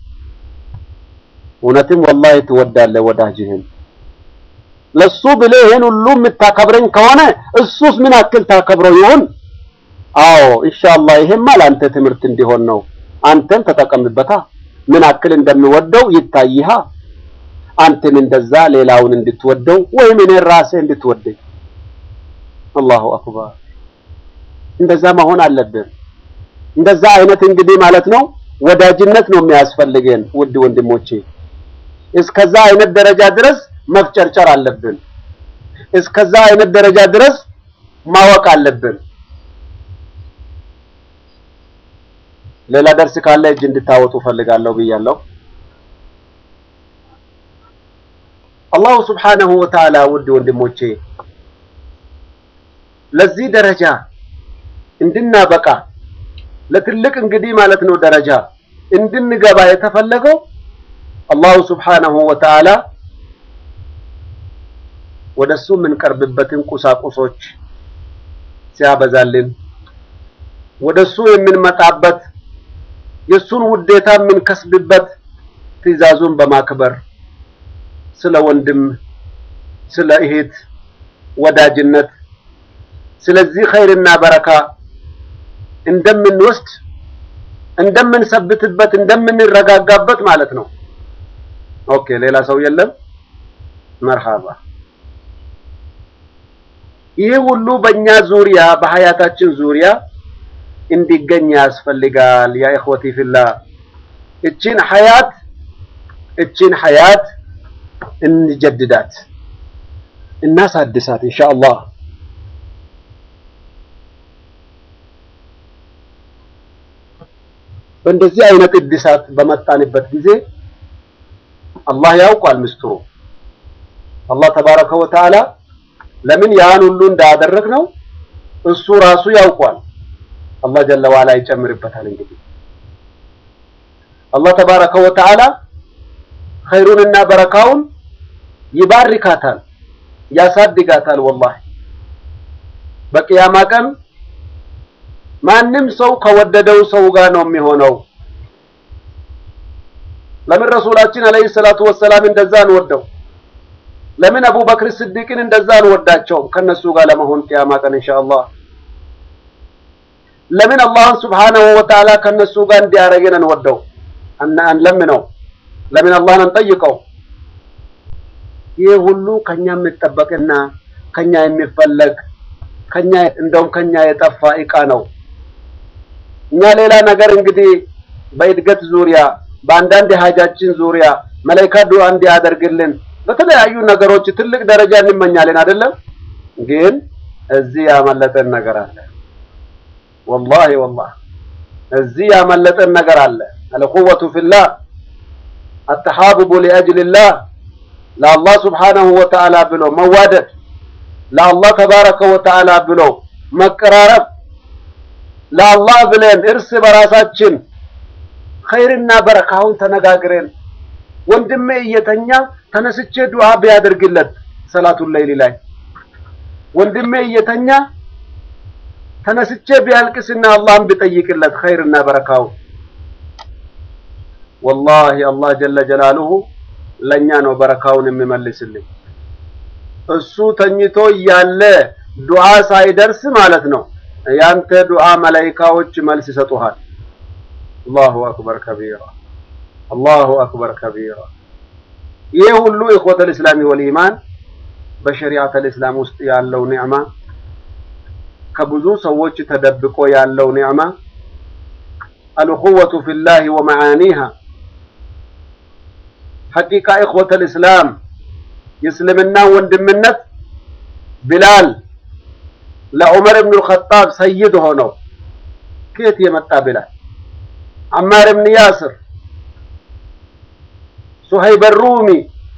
እውነትም ወላሂ ትወዳለህ ወዳጅህን። ለሱ ብለህ ይሄን ሁሉ የምታከብረኝ ከሆነ እሱስ ምን አክል ታከብረው ይሆን? አዎ ኢንሻአላህ ይሄማ ለአንተ ትምህርት እንዲሆን ነው። አንተም ተጠቀምበታ። ምን አክል እንደሚወደው ይታይሃ። አንተም እንደዛ ሌላውን እንድትወደው ወይም እኔ ራሴ እንድትወደኝ። አላሁ አክበር። እንደዛ መሆን አለብን። እንደዛ አይነት እንግዲህ ማለት ነው ወዳጅነት ነው የሚያስፈልገን ውድ ወንድሞቼ። እስከዛ አይነት ደረጃ ድረስ መፍጨርጨር አለብን። እስከዛ አይነት ደረጃ ድረስ ማወቅ አለብን። ሌላ ደርስ ካለ እጅ እንድታወጡ ፈልጋለሁ ብያለሁ። አላሁ ስብሓነሁ ወተዓላ ውድ ወንድሞቼ ለዚህ ደረጃ እንድናበቃ ለትልቅ እንግዲህ ማለት ነው ደረጃ እንድንገባ የተፈለገው አላሁ ስብሓነሁ ወተዓላ ወደሱ የምንቀርብበትን ቁሳቁሶች ሲያበዛልን ወደሱ የምንመጣበት የሱን ውዴታ የምንከስብበት ትዕዛዙን በማክበር ስለ ወንድም ስለ እህት ወዳጅነት ስለዚህ ኸይርና በረካ እንደምንወስድ እንደምንሰብትበት እንደምንረጋጋበት ማለት ነው። ኦኬ ሌላ ሰው የለም። መርሃባ። ይህ ሁሉ በእኛ ዙሪያ በሀያታችን ዙሪያ እንዲገኝ ያስፈልጋል። ያ ኢኽወቲ ፊላ እቺን ሀያት እቺን ሀያት እንጀድዳት እናሳድሳት ኢንሻአላህ። በእንደዚህ አይነት እድሳት በመጣንበት ጊዜ አላህ ያውቋል ምስጢሩ። አላህ ተባረከ ወተዓላ ለምን ያን ሁሉ እንዳደረግ ነው እሱ ራሱ ያውቋል። አላህ ጀለ ዋላ ይጨምርበታል። እንግዲህ አላህ ተባረከ ወተዓላ ኸይሩንና በረካውን ይባርካታል፣ ያሳድጋታል። ወላሂ በቅያማ ቀን ማንም ሰው ከወደደው ሰው ጋር ነው የሚሆነው። ለምን ረሱላችን አለይሂ ሰላቱ ወሰላም እንደዛ አንወደው? ለምን አቡበክር ስዲቅን እንደዛ አንወዳቸውም? ከነሱ ጋር ለመሆን ቅያማ ቀን ኢንሻአላህ። ለምን አላህን ሱብሓነሁ ወተዓላ ከነሱ ጋር እንዲያረገን እንወደው እና አንለምነው? ለምን አላህን አንጠይቀው? ይህ ሁሉ ከኛ የሚጠበቅና ከኛ የሚፈለግ ከኛ እንደውም ከኛ የጠፋ እቃ ነው። እኛ ሌላ ነገር እንግዲህ በእድገት ዙሪያ በአንዳንድ የሀጃችን ዙሪያ መላኢካ ዱዓ እንዲያደርግልን በተለያዩ ነገሮች ትልቅ ደረጃ እንመኛለን አይደለም። ግን እዚህ ያመለጠን ነገር አለ። ወላሂ ወላሂ እዚህ ያመለጠን ነገር አለ። አልቁወቱ ፊላህ አተሐቡቡ ሊአጅሊላህ ለአላህ ስብሓነሁ ወተዓላ ብሎ መዋደድ፣ ለአላህ ተባረከ ወተዓላ ብሎ መቀራረብ ለአላህ ብለን እርስ በራሳችን ኸይርና በረካውን ተነጋግረን ወንድሜ እየተኛ ተነስቼ ዱዓ ቢያደርግለት ሰላቱን ለይሊ ላይ ወንድሜ እየተኛ ተነስቼ ቢያልቅስና አላህን ቢጠይቅለት ኸይርና በረካውን ወላሂ አላህ ጀለ ጀላሉሁ ለእኛ ነው በረካውን የሚመልስልኝ። እሱ ተኝቶ እያለ ዱዓ ሳይደርስ ማለት ነው ያንተ ዱዓ መላኢካዎች መልስ ይሰጡሃል። አላሁ አክበር ከቢራ አላሁ አክበር ከቢራ። ይህ ሁሉ ኢኽወተል ኢስላሚ ወል ኢማን በሸሪዓተል ኢስላም ውስጥ ያለው ኒዕማ ከብዙ ሰዎች ተደብቆ ያለው ኒዕማ አልኹወቱ ፊላህ ወመዓኒሃ ሐቂቃ ኢኽወተል ኢስላም የእስልምና ወንድምነት ቢላል ለዑመር ብኑ ልኸጣብ ሰይድ ሆነው ከየት የመጣ ቢላል አማር ብን ያስር ሱሀይብ ሩሚ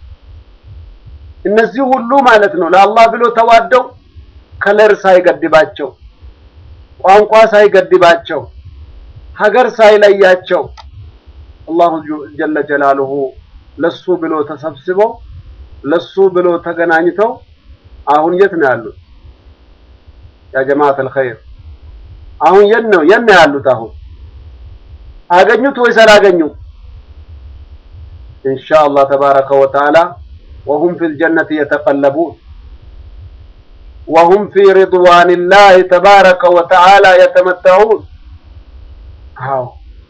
እነዚህ ሁሉ ማለት ነው ለአላህ ብሎ ተዋደው ከለር ሳይገድባቸው ቋንቋ ሳይገድባቸው ሀገር ሳይለያቸው አላሁ ጀለ ጀላሉሁ ለሱ ብሎ ተሰብስበው ለሱ ብሎ ተገናኝተው አሁን የት ነው ያሉት? ያ ጀማዓት አልኸይር አሁን የት ነው የት ነው ያሉት? አሁን አገኙት ወይስ አላገኙም? ኢንሻአላህ ተባረከ ወተዓላ ወሁም ፊል ጀነቲ የተቀለቡን ወሁም ፊ ሪድዋኒላህ ተባረከ ወተዓላ የተመተዑን። አዎ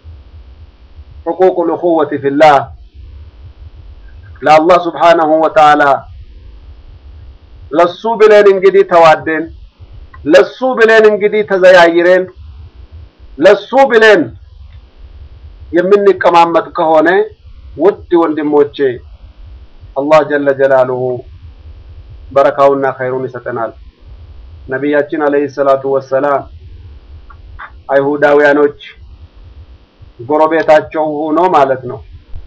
ሕቁቁል እኹወቲ ፊላህ ለአላህ ስብሓነሁ ወተዓላ ለሱ ብለን እንግዲህ ተዋደን ለሱ ብለን እንግዲህ ተዘያይረን ለሱ ብለን የምንቀማመጥ ከሆነ ውድ ወንድሞቼ አላህ ጀለ ጀላሉሁ በረካውና ኸይሩን ይሰጠናል። ነቢያችን አለይሂ ሰላቱ ወሰላም አይሁዳውያኖች ጎረቤታቸው ሆኖ ማለት ነው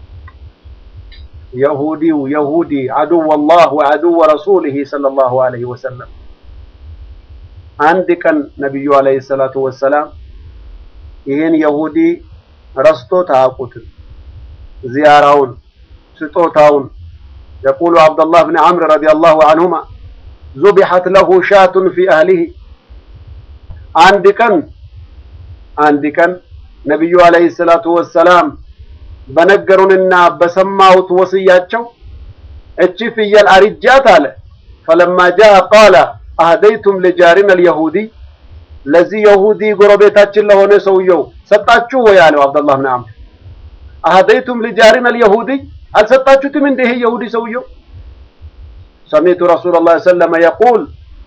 የሁዲው የሁዲ አዱወ ላህ ወአዱወ ረሱሊሂ ሰለላሁ ዐለይሂ ወሰለም አንድ ቀን ነቢዩ ዐለይሂ ሰላቱ ወሰላም ይህን የሁዲ ረስቶት አያውቁትም። ዚያራውን ስጦታውን የቁሉ አብደላህ ብን ዐምር ረዲየላሁ ዐንሁማ ዙቢሐት ለሁ ሻቱን ፊ አህሊሂ አንድ ቀን አንድ ቀን ነቢዩ ዐለይሂ ሰላቱ ወሰላም በነገሩንና በሰማሁት ወስያቸው እቺ ፍየል አርጃት አለ። ፈለማ ጃአ ቃለ አህደይቱም ልጃሪና አልየሁዲ ለዚህ የሁዲ ጎረቤታችን ለሆነ ሰውየው ሰጣችሁ ወይ አለው አብደላህ ብን ዐምር። አህደይቱም ልጃሪና አልየሁዲ አልሰጣችሁትም እንደ ይሄ የሁዲ ሰውየው ሰሚቱ ረሱለላህ ሰለመ የቁል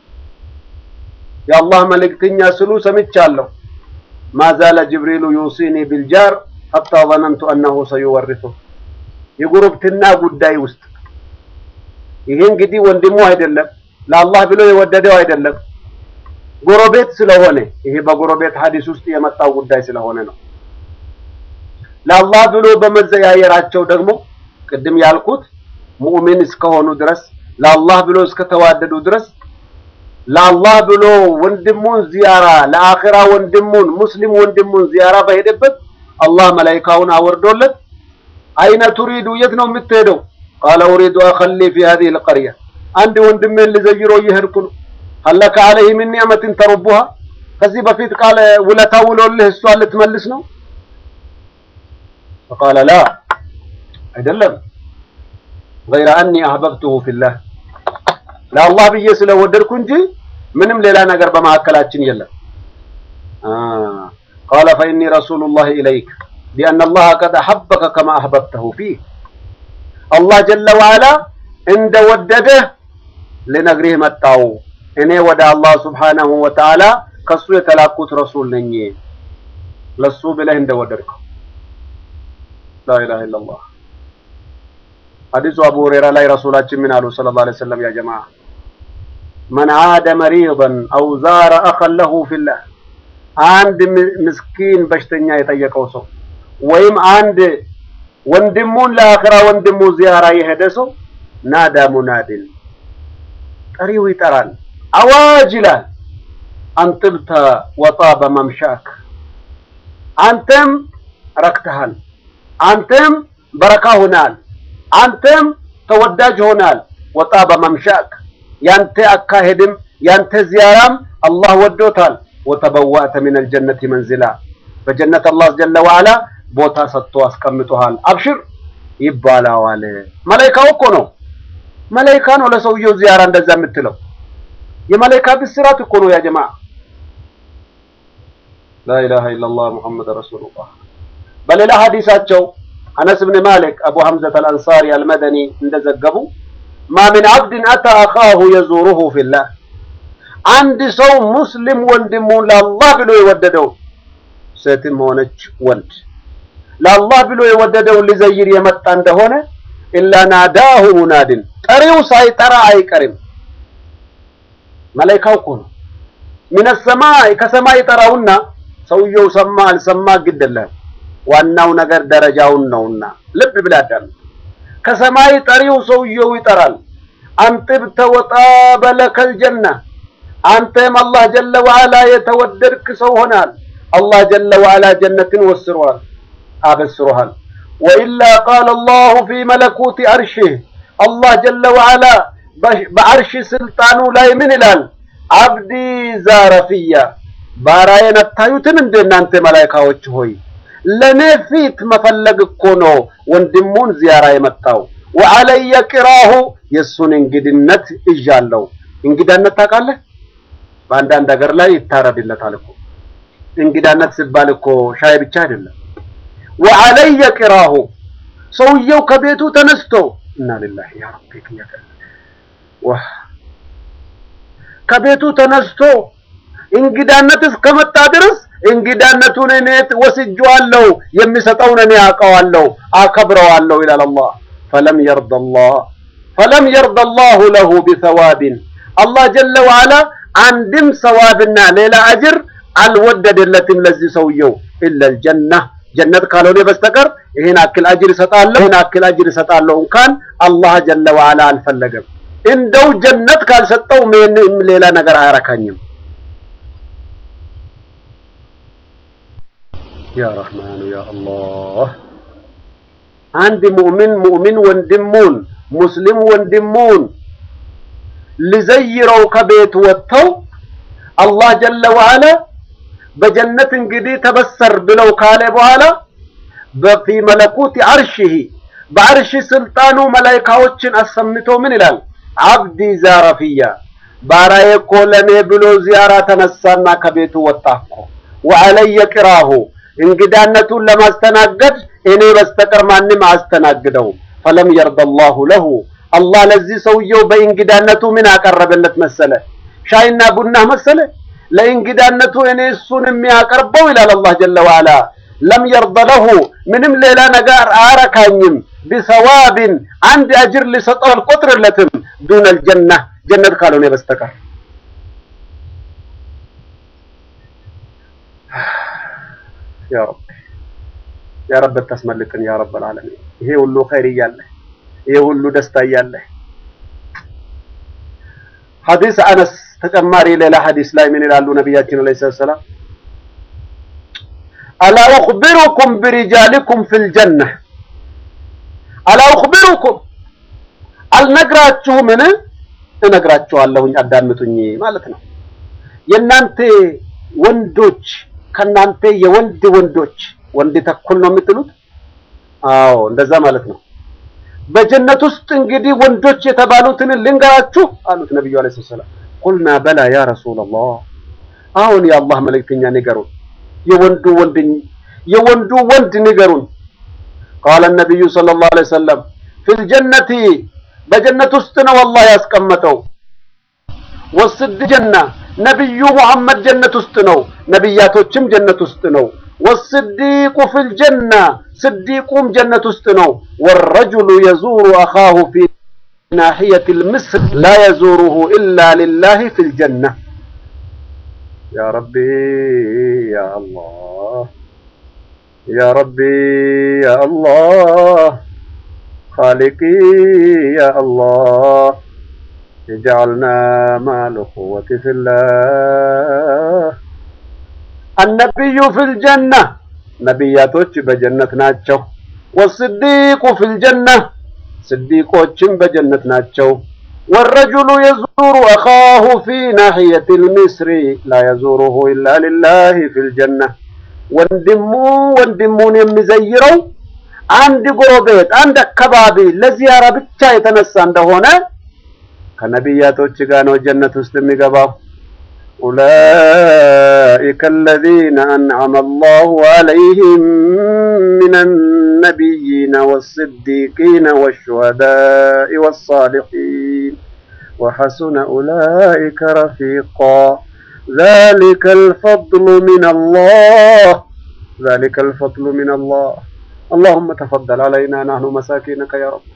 የአላህ መልእክተኛ ስሉ ሰምቻለሁ። ማዛለ ጅብሪሉ ዩሲኒ ቢልጃር ሐታ ዘነንቱ አነሁ ሰዩወሪሱ የጉርብትና ጉዳይ ውስጥ ይሄ እንግዲህ ወንድሙ አይደለም፣ ለአላህ ብሎ የወደደው አይደለም፣ ጎረቤት ስለሆነ ይሄ በጎረቤት ሐዲስ ውስጥ የመጣው ጉዳይ ስለሆነ ነው። ለአላህ ብሎ በመዘያየራቸው ደግሞ ቅድም ያልኩት ሙእሚን እስከሆኑ ድረስ ለአላህ ብሎ እስከተዋደዱ ድረስ ለአላህ ብሎ ወንድሙን ዚያራ ለአኺራ ወንድሙን ሙስሊም ወንድሙን ዚያራ በሄደበት አላህ መላኢካውን አወርዶለት አይነ ቱሪዱ የት ነው የምትሄደው? ቃለ ኡሪዱ አኸሊ ፊ ሀዚሂ ልቀርያ አንድ ወንድሜን ልዘይሮ እየሄድኩ ነው። ሀለከ ዐለይሂ ሚን ኒዕመትን ተሩቡሃ ከዚህ በፊት ቃለ ውለታ ውሎልህ እሷን ልትመልስ ነው? ፈቃለ ላ አይደለም ገይረ አኒ አህበብቱሁ ፊላህ ለአላህ ብዬ ስለወደድኩ እንጂ ምንም ሌላ ነገር በመካከላችን የለም። ቃለ ፈኢኒ ረሱሉላህ ኢለይክ ቢአነ አላህ ቀድ አሐበከ ከማ አህበብተሁ ፊህ አላህ ጀለ ወዐላ እንደወደደህ ልነግርህ መጣው። እኔ ወደ አላህ ሱብሓነሁ ወተዓላ ከሱ የተላኩት ረሱል ነኝ ለሱ ብለህ እንደወደድከው። ላኢላሃ ኢለላህ ሐዲሱ አቡ ሁረይራ ላይ ረሱላችን ምን አሉ ሰለላሁ ዐለይሂ ወሰለም ያ ጀማዓ መን ዓደ መሪደን አው ዛረ አኸን ለሁ ፊላህ አንድ ምስኪን በሽተኛ የጠየቀው ሰው ወይም አንድ ወንድሙን ለአኺራ ወንድሙ ዚያራ የሄደ ሰው ናዳ ሙናድን ጠሪው ይጠራል፣ አዋጅ ይላል። አንጥብተ ወጣበ መምሻክ አንተም ረክተሃል፣ አንተም በረካ ሆናል፣ አንተም ተወዳጅ ሆናል። ወጣበ መምሻክ ያንተ አካሄድም ያንተ ዚያራም አላህ ወዶታል። ወተበዋእተ ሚነል ጀነቲ መንዚላ በጀነት አላህ ጀለ ወዐላ ቦታ ሰጥቶ አስቀምጦሃል። አብሽር ይባላዋል። መላኢካው እኮ ነው መላኢካ ነው ለሰውየው ዚያራ እንደዛ የምትለው የመላኢካ ብስራት እኮ ነው ያ ጀማዓ። ላኢላሃ ኢለላህ ሙሐመድ ረሱሉላህ። በሌላ ሐዲሳቸው አነስ ብን ማሊክ አቡ ሐምዘት አልአንሳሪ አልመደኒ እንደዘገቡ ማ ሚን አብድን አታ አኻሁ የዙሩሁ ፊላህ አንድ ሰው ሙስሊም ወንድሙን ለአላህ ብሎ የወደደው ሴትም ሆነች ወንድ ለአላህ ብሎ የወደደውን ሊዘይር የመጣ እንደሆነ ኢላ ናዳሁ ሙናድን ጠሪው ሳይጠራ አይቀርም። መላኢካው እኮ ነው ሚነ ሰማይ ከሰማይ ጠራውና ሰውየው ሰማ አልሰማ ግድ የለህም። ዋናው ነገር ደረጃውን ነውና ልብ ብለህ አዳምጥ። ከሰማይ ጠሪው ሰውየው ይጠራል። አንጥብተ ወጣበ ለከል ጀና አንተም አላህ ጀለ ወዐላ የተወደድክ ሰው ሆናል። አላህ ጀለ ወዐላ ጀነትን ወስሯል አበስሮሃል። ወኢላ ቃለ አላሁ ፊ መለኩቲ አርሽህ አላህ ጀለ ወዐላ በአርሽ ስልጣኑ ላይ ምን ይላል? አብዲ ዛረፊያ ባራዬን አታዩትን እንደ እናንተ መላኢካዎች ሆይ ለኔ ፊት መፈለግ እኮ ነው ወንድሙን ዚያራ የመጣው። ወዐለየ ቂራሁ የእሱን እንግድነት እዣለሁ። እንግዳነት ታውቃለህ? በአንዳንድ ሀገር ላይ ይታረድለታል እኮ እንግዳነት ሲባል እኮ ሻይ ብቻ አይደለም። ወዐለየ ቂራሁ ሰውየው ከቤቱ ተነስቶ እና ሊላሂ ያ ረቢ ወህ ከቤቱ ተነስቶ እንግዳነት እስከመጣ ድረስ እንግዳነቱን እኔ ወስጄዋለሁ፣ የሚሰጠውን እኔ አውቀዋለሁ፣ አከብረዋለሁ ይላል አላህ። ፈለም የርዳ አላህ ፈለም የርዳ አላሁ ለሁ ቢሰዋብን አላህ ጀለ ወዐላ አንድም ሰዋብና ሌላ አጅር አልወደደለትም ለዚህ ሰውየው ኢለል ጀና ጀነት ካልሆነ በስተቀር ይሄን አክል አጅር እሰጣለሁ ይሄን አክል አጅር እሰጣለሁ እንኳን አላህ ጀለ ወዐላ አልፈለገም። እንደው ጀነት ካልሰጠው ምንም ሌላ ነገር አያረካኝም። ያ ረህማኑ ያ አላህ አንድ ሙእሚን ሙእሚን ወንድሙን ሙስሊም ወንድሙን ሊዘይረው ከቤት ወጥተው አላህ ጀለ ወዐላ በጀነት እንግዲህ ተበሰር ብለው ካለ በኋላ በፊ መለኩት አርሽህ በአርሽ ስልጣኑ መላኢካዎችን አሰምቶ ምን ይላል? አብዲ ዛረፊያ ባራዬ እኮ ለኔ ብሎ ዚያራ ተነሳና ከቤቱ ወጣ እኮ ወዐለየ ቂራሁ እንግዳነቱን ለማስተናገድ እኔ በስተቀር ማንም አያስተናግደው። ፈለም የርዳ አላሁ ለሁ አላህ ለዚህ ሰውየው በእንግዳነቱ ምን አቀረበለት መሰለ? ሻይና ቡና መሰለ? ለእንግዳነቱ እኔ እሱን የሚያቀርበው ይላል አላህ ጀለ ወዐላ ለም የርደ ለሁ ምንም ሌላ ነገር አያረካኝም። ቢሰዋብን አንድ አጅር ሊሰጠው አልቆጥርለትም። ዱነል ጀና ጀነት ካልሆነ በስተቀር ያ ረብ ያ ረብ ተስመልክን ያ ረብ العالمين ይሄ ሁሉ ኸይር እያለ ይሄ ሁሉ ደስታ እያለ ሐዲስ አነስ ተጨማሪ ሌላ ሐዲስ ላይ ምን ይላሉ ነቢያችን አለይሂ ሰላም አላ ኡኽቢሩኩም ቢሪጃሊኩም ፊል ጀና አላ ኡኽቢሩኩም አልነግራችሁምን እነግራችኋለሁኝ አዳምጡኝ ማለት ነው የእናንተ ወንዶች ከናንተ የወንድ ወንዶች ወንድ ተኩል ነው የምትሉት? አዎ እንደዛ ማለት ነው። በጀነት ውስጥ እንግዲህ ወንዶች የተባሉትን ልንገራችሁ አሉት ነብዩ አለይሂ ሰላም። ቁልና በላ ያ ረሱላህ፣ አሁን የአላህ መልእክተኛ ንገሩን፣ የወንዱ ወንድ የወንዱ ወንድ ንገሩን። ቃለ ነብዩ ሰለላሁ ዐለይሂ ወሰለም ፊል ጀነቲ በጀነት ውስጥ ነው አላህ ያስቀመጠው። ወስድ ጀና ነብዩ ሙሐመድ ጀነት ውስጥ ነው። ነብያቶችም ጀነት ውስጥ ነው። ወስዲቁ ፊል ጀና ስዲቁም ጀነት ውስጥ ነው። ወረጁሉ የዙሩ አኻሁ ፊ ናሕየት ልምስር ላ የዙሩሁ ኢላ ሊላህ ፊል ጀና። ያ ረቢ ያ አላህ ያ ረቢ ያ አላህ ኻሊቂ ያ አላህ اجعلنا مع الأخوة في الله النبي في الجنة ነቢያቶች በጀነት ናቸው። ወስዲቁ ፊል ጀና ስዲቆችም በጀነት ናቸው። ወረጁሉ የዙሩ አኻሁ ፊ ናሕየት ልሚስሪ ላ የዙሩሁ ኢላ ሊላህ ፊል ጀና ወንድሙ ወንድሙን የሚዘይረው አንድ ጎረቤት አንድ አካባቢ ለዚያራ ብቻ የተነሳ እንደሆነ ከነቢያቶች ጋር ነው ጀነት ውስጥ የሚገባው። ኡላኢከ አለዚነ አንዐመ አላሁ ዐለይሂም ሚነ ነቢይነ ወስዲቂነ ወሹሀዳኢ ወሳሊሒን وحسن أولئك رفيقا ذلك الفضل من الله ذلك الفضل من الله اللهم تفضل علينا نحن مساكينك يا رب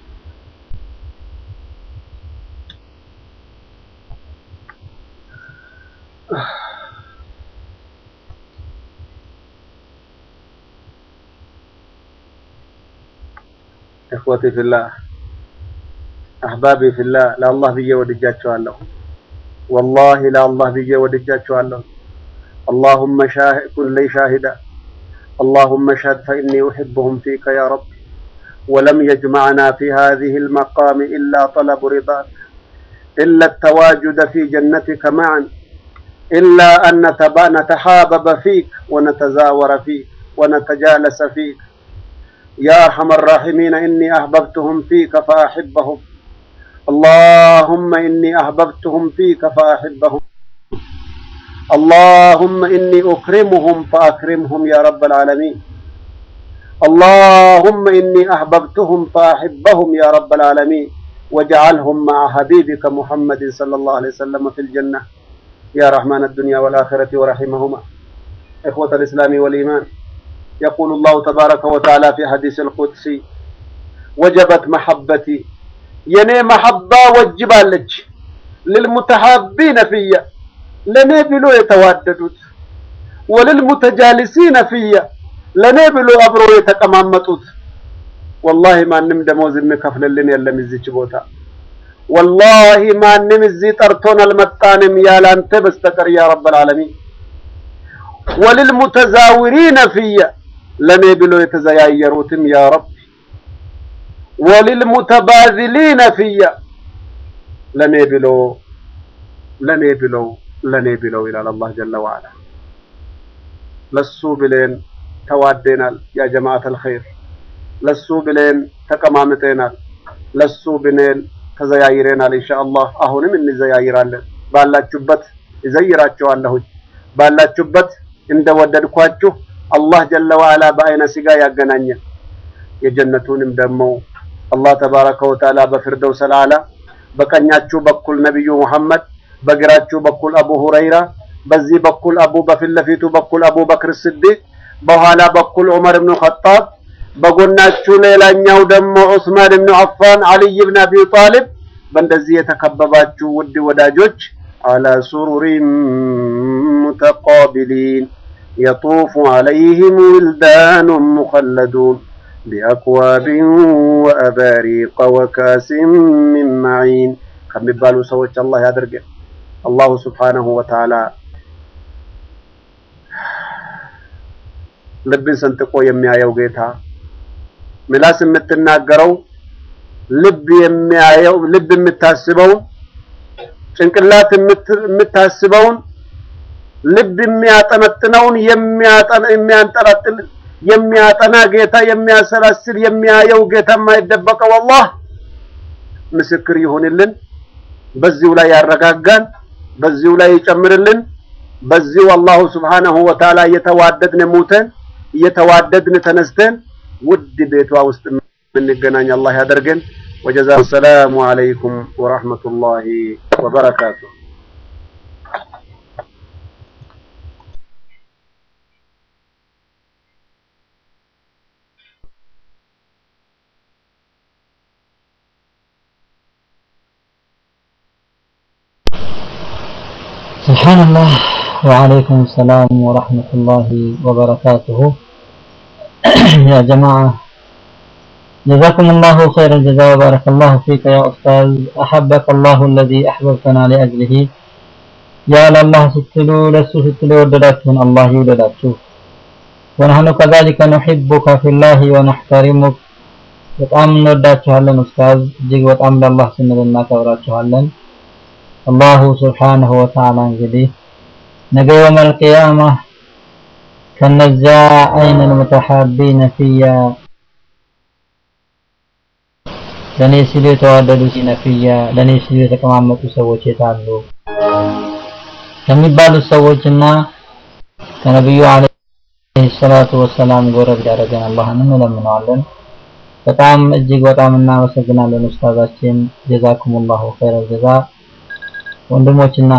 إخوتي في الله أحبابي في الله لا الله بي ودجاتشوالله والله لا الله بي ودجاتشوالله اللهم شاهد كن لي شاهدا اللهم اشهد فإني أحبهم فيك يا رب ولم يجمعنا في هذه المقام إلا طلب رضاك إلا التواجد في جنتك معا إلا أن نتبا- نتحابب فيك ونتزاور فيك ونتجالس فيك يا أرحم الراحمين إني أحببتهم فيك فأحبهم اللهم إني أحببتهم فيك فأحبهم اللهم إني أكرمهم فأكرمهم يا رب العالمين اللهم إني أحببتهم فأحبهم يا رب العالمين واجعلهم مع حبيبك محمد صلى الله عليه وسلم في الجنة يا رحمن الدنيا والآخرة ورحمهما إخوة الإسلام والإيمان يقول الله تبارك وتعالى في حديث القدسي وجبت محبتي የኔ መሐባ ወጅባለች ልልሙተሐቢነ ፊየ ለኔ ብሎ የተዋደዱት ወልልሙተጃሊሲነ ፊየ ለኔ ብሎ አብሮ የተቀማመጡት ወላሂ ማንም ደሞዝ የሚከፍልልን የለም እዚች ቦታ ወላሂ ማንም እዚህ ጠርቶን አልመጣንም ያላንተ በስተቀር ያ ረብ ልዓለሚን ወልልሙተዛዊሪነ ፊየ ለኔ ብሎ የተዘያየሩትም ያ ረብ ወልልሙተባዚሊነ ፊየ ለኔ ብሎ ለኔ ብለው ለኔ ብለው ይላል አላህ ጀለ ወዐላ። ለሱ ብለን ተዋደናል ያ ጀማዓተል ኸይር፣ ለሱ ብለን ተቀማምጠናል፣ ለሱ ብለን ተዘያይረናል። ኢንሻአላህ አሁንም እንዘያይራለን። ባላችሁበት እዘይራችኋለሁኝ። ባላችሁበት እንደወደድኳችሁ አላህ ጀለ ወዐላ በአይነ ስጋ ያገናኘን የጀነቱንም ደግሞ አላህ ተባረከ ወተዓላ በፊርደውስ አልአዕላ በቀኛችሁ በኩል ነቢዩ ሙሐመድ በግራችሁ በኩል አቡ ሁረይራ በዚህ በኩል አቡ በፊት ለፊቱ በኩል አቡ በክር ስዲቅ በኋላ በኩል ዑመር ብኑ ኸጣብ በጎናችሁ ሌላኛው ደግሞ ዑስማን ብኑ አፋን አልይ ብን አቢ ጣሊብ በእንደዚህ የተከበባችሁ ውድ ወዳጆች አላ ሱሩሪን ሙተቃቢሊን የጡፉ ዐለይሂም ዊልዳኑን ሙኸለዱን ቢአክዋብ ወአባሪቀ ወካሲን ሚን መዒን ከሚባሉ ሰዎች አላህ ያደርገን። አላሁ ስብሓነሁ ወተዓላ ልብን ሰንጥቆ የሚያየው ጌታ፣ ምላስ የምትናገረው ልብ የሚያየው ልብ የምታስበውን ጭንቅላት የምታስበውን ልብ የሚያጠነጥነውን የሚያንጠላጥል የሚያጠና ጌታ የሚያሰላስል የሚያየው ጌታ የማይደበቀው አላህ ምስክር ይሁንልን። በዚሁ ላይ ያረጋጋን፣ በዚሁ ላይ ይጨምርልን። በዚሁ አላሁ ስብሓነሁ ወተዓላ እየተዋደድን ሙተን እየተዋደድን ተነስተን ውድ ቤቷ ውስጥ የምንገናኝ አላህ ያደርገን። ወጀዛ ሰላሙ አለይኩም ወራህመቱላሂ ወበረካቱ። سبحان الله وعليكم السلام ورحمة الله وبركاته يا جماعة جزاكم الله خير الجزاء وبارك الله فيك يا أستاذ أحبك الله الذي أحببتنا لأجله يا الله ستلو لسو ستلو ودداتون الله يودداتو ونحن كذلك نحبك في الله ونحترمك በጣም እንወዳችኋለን ኡስታዝ እጅግ በጣም ለአላህ ስንል እናከብራችኋለን አላሁ ስብሓንሁ ወተዓላ እንግዲህ ነገ የውመል ቂያማ ከነዚያ አይነል ሙተሐቢነ ፊያ ለእኔ ሲሉ የተዋደዱ ሲነፍያ ለእኔ ሲሉ የተቀማመጡ ሰዎች የታሉ ከሚባሉት ሰዎችና ከነቢዩ አለይሂ ሰላቱ ወሰላም ጎረቤት ያደረገን አላህን እንለምነዋለን። በጣም እጅግ በጣም እናመሰግናለን ኡስታዛችን ጀዛኩሙላሁ ኸይረል ጀዛ ወንድሞችና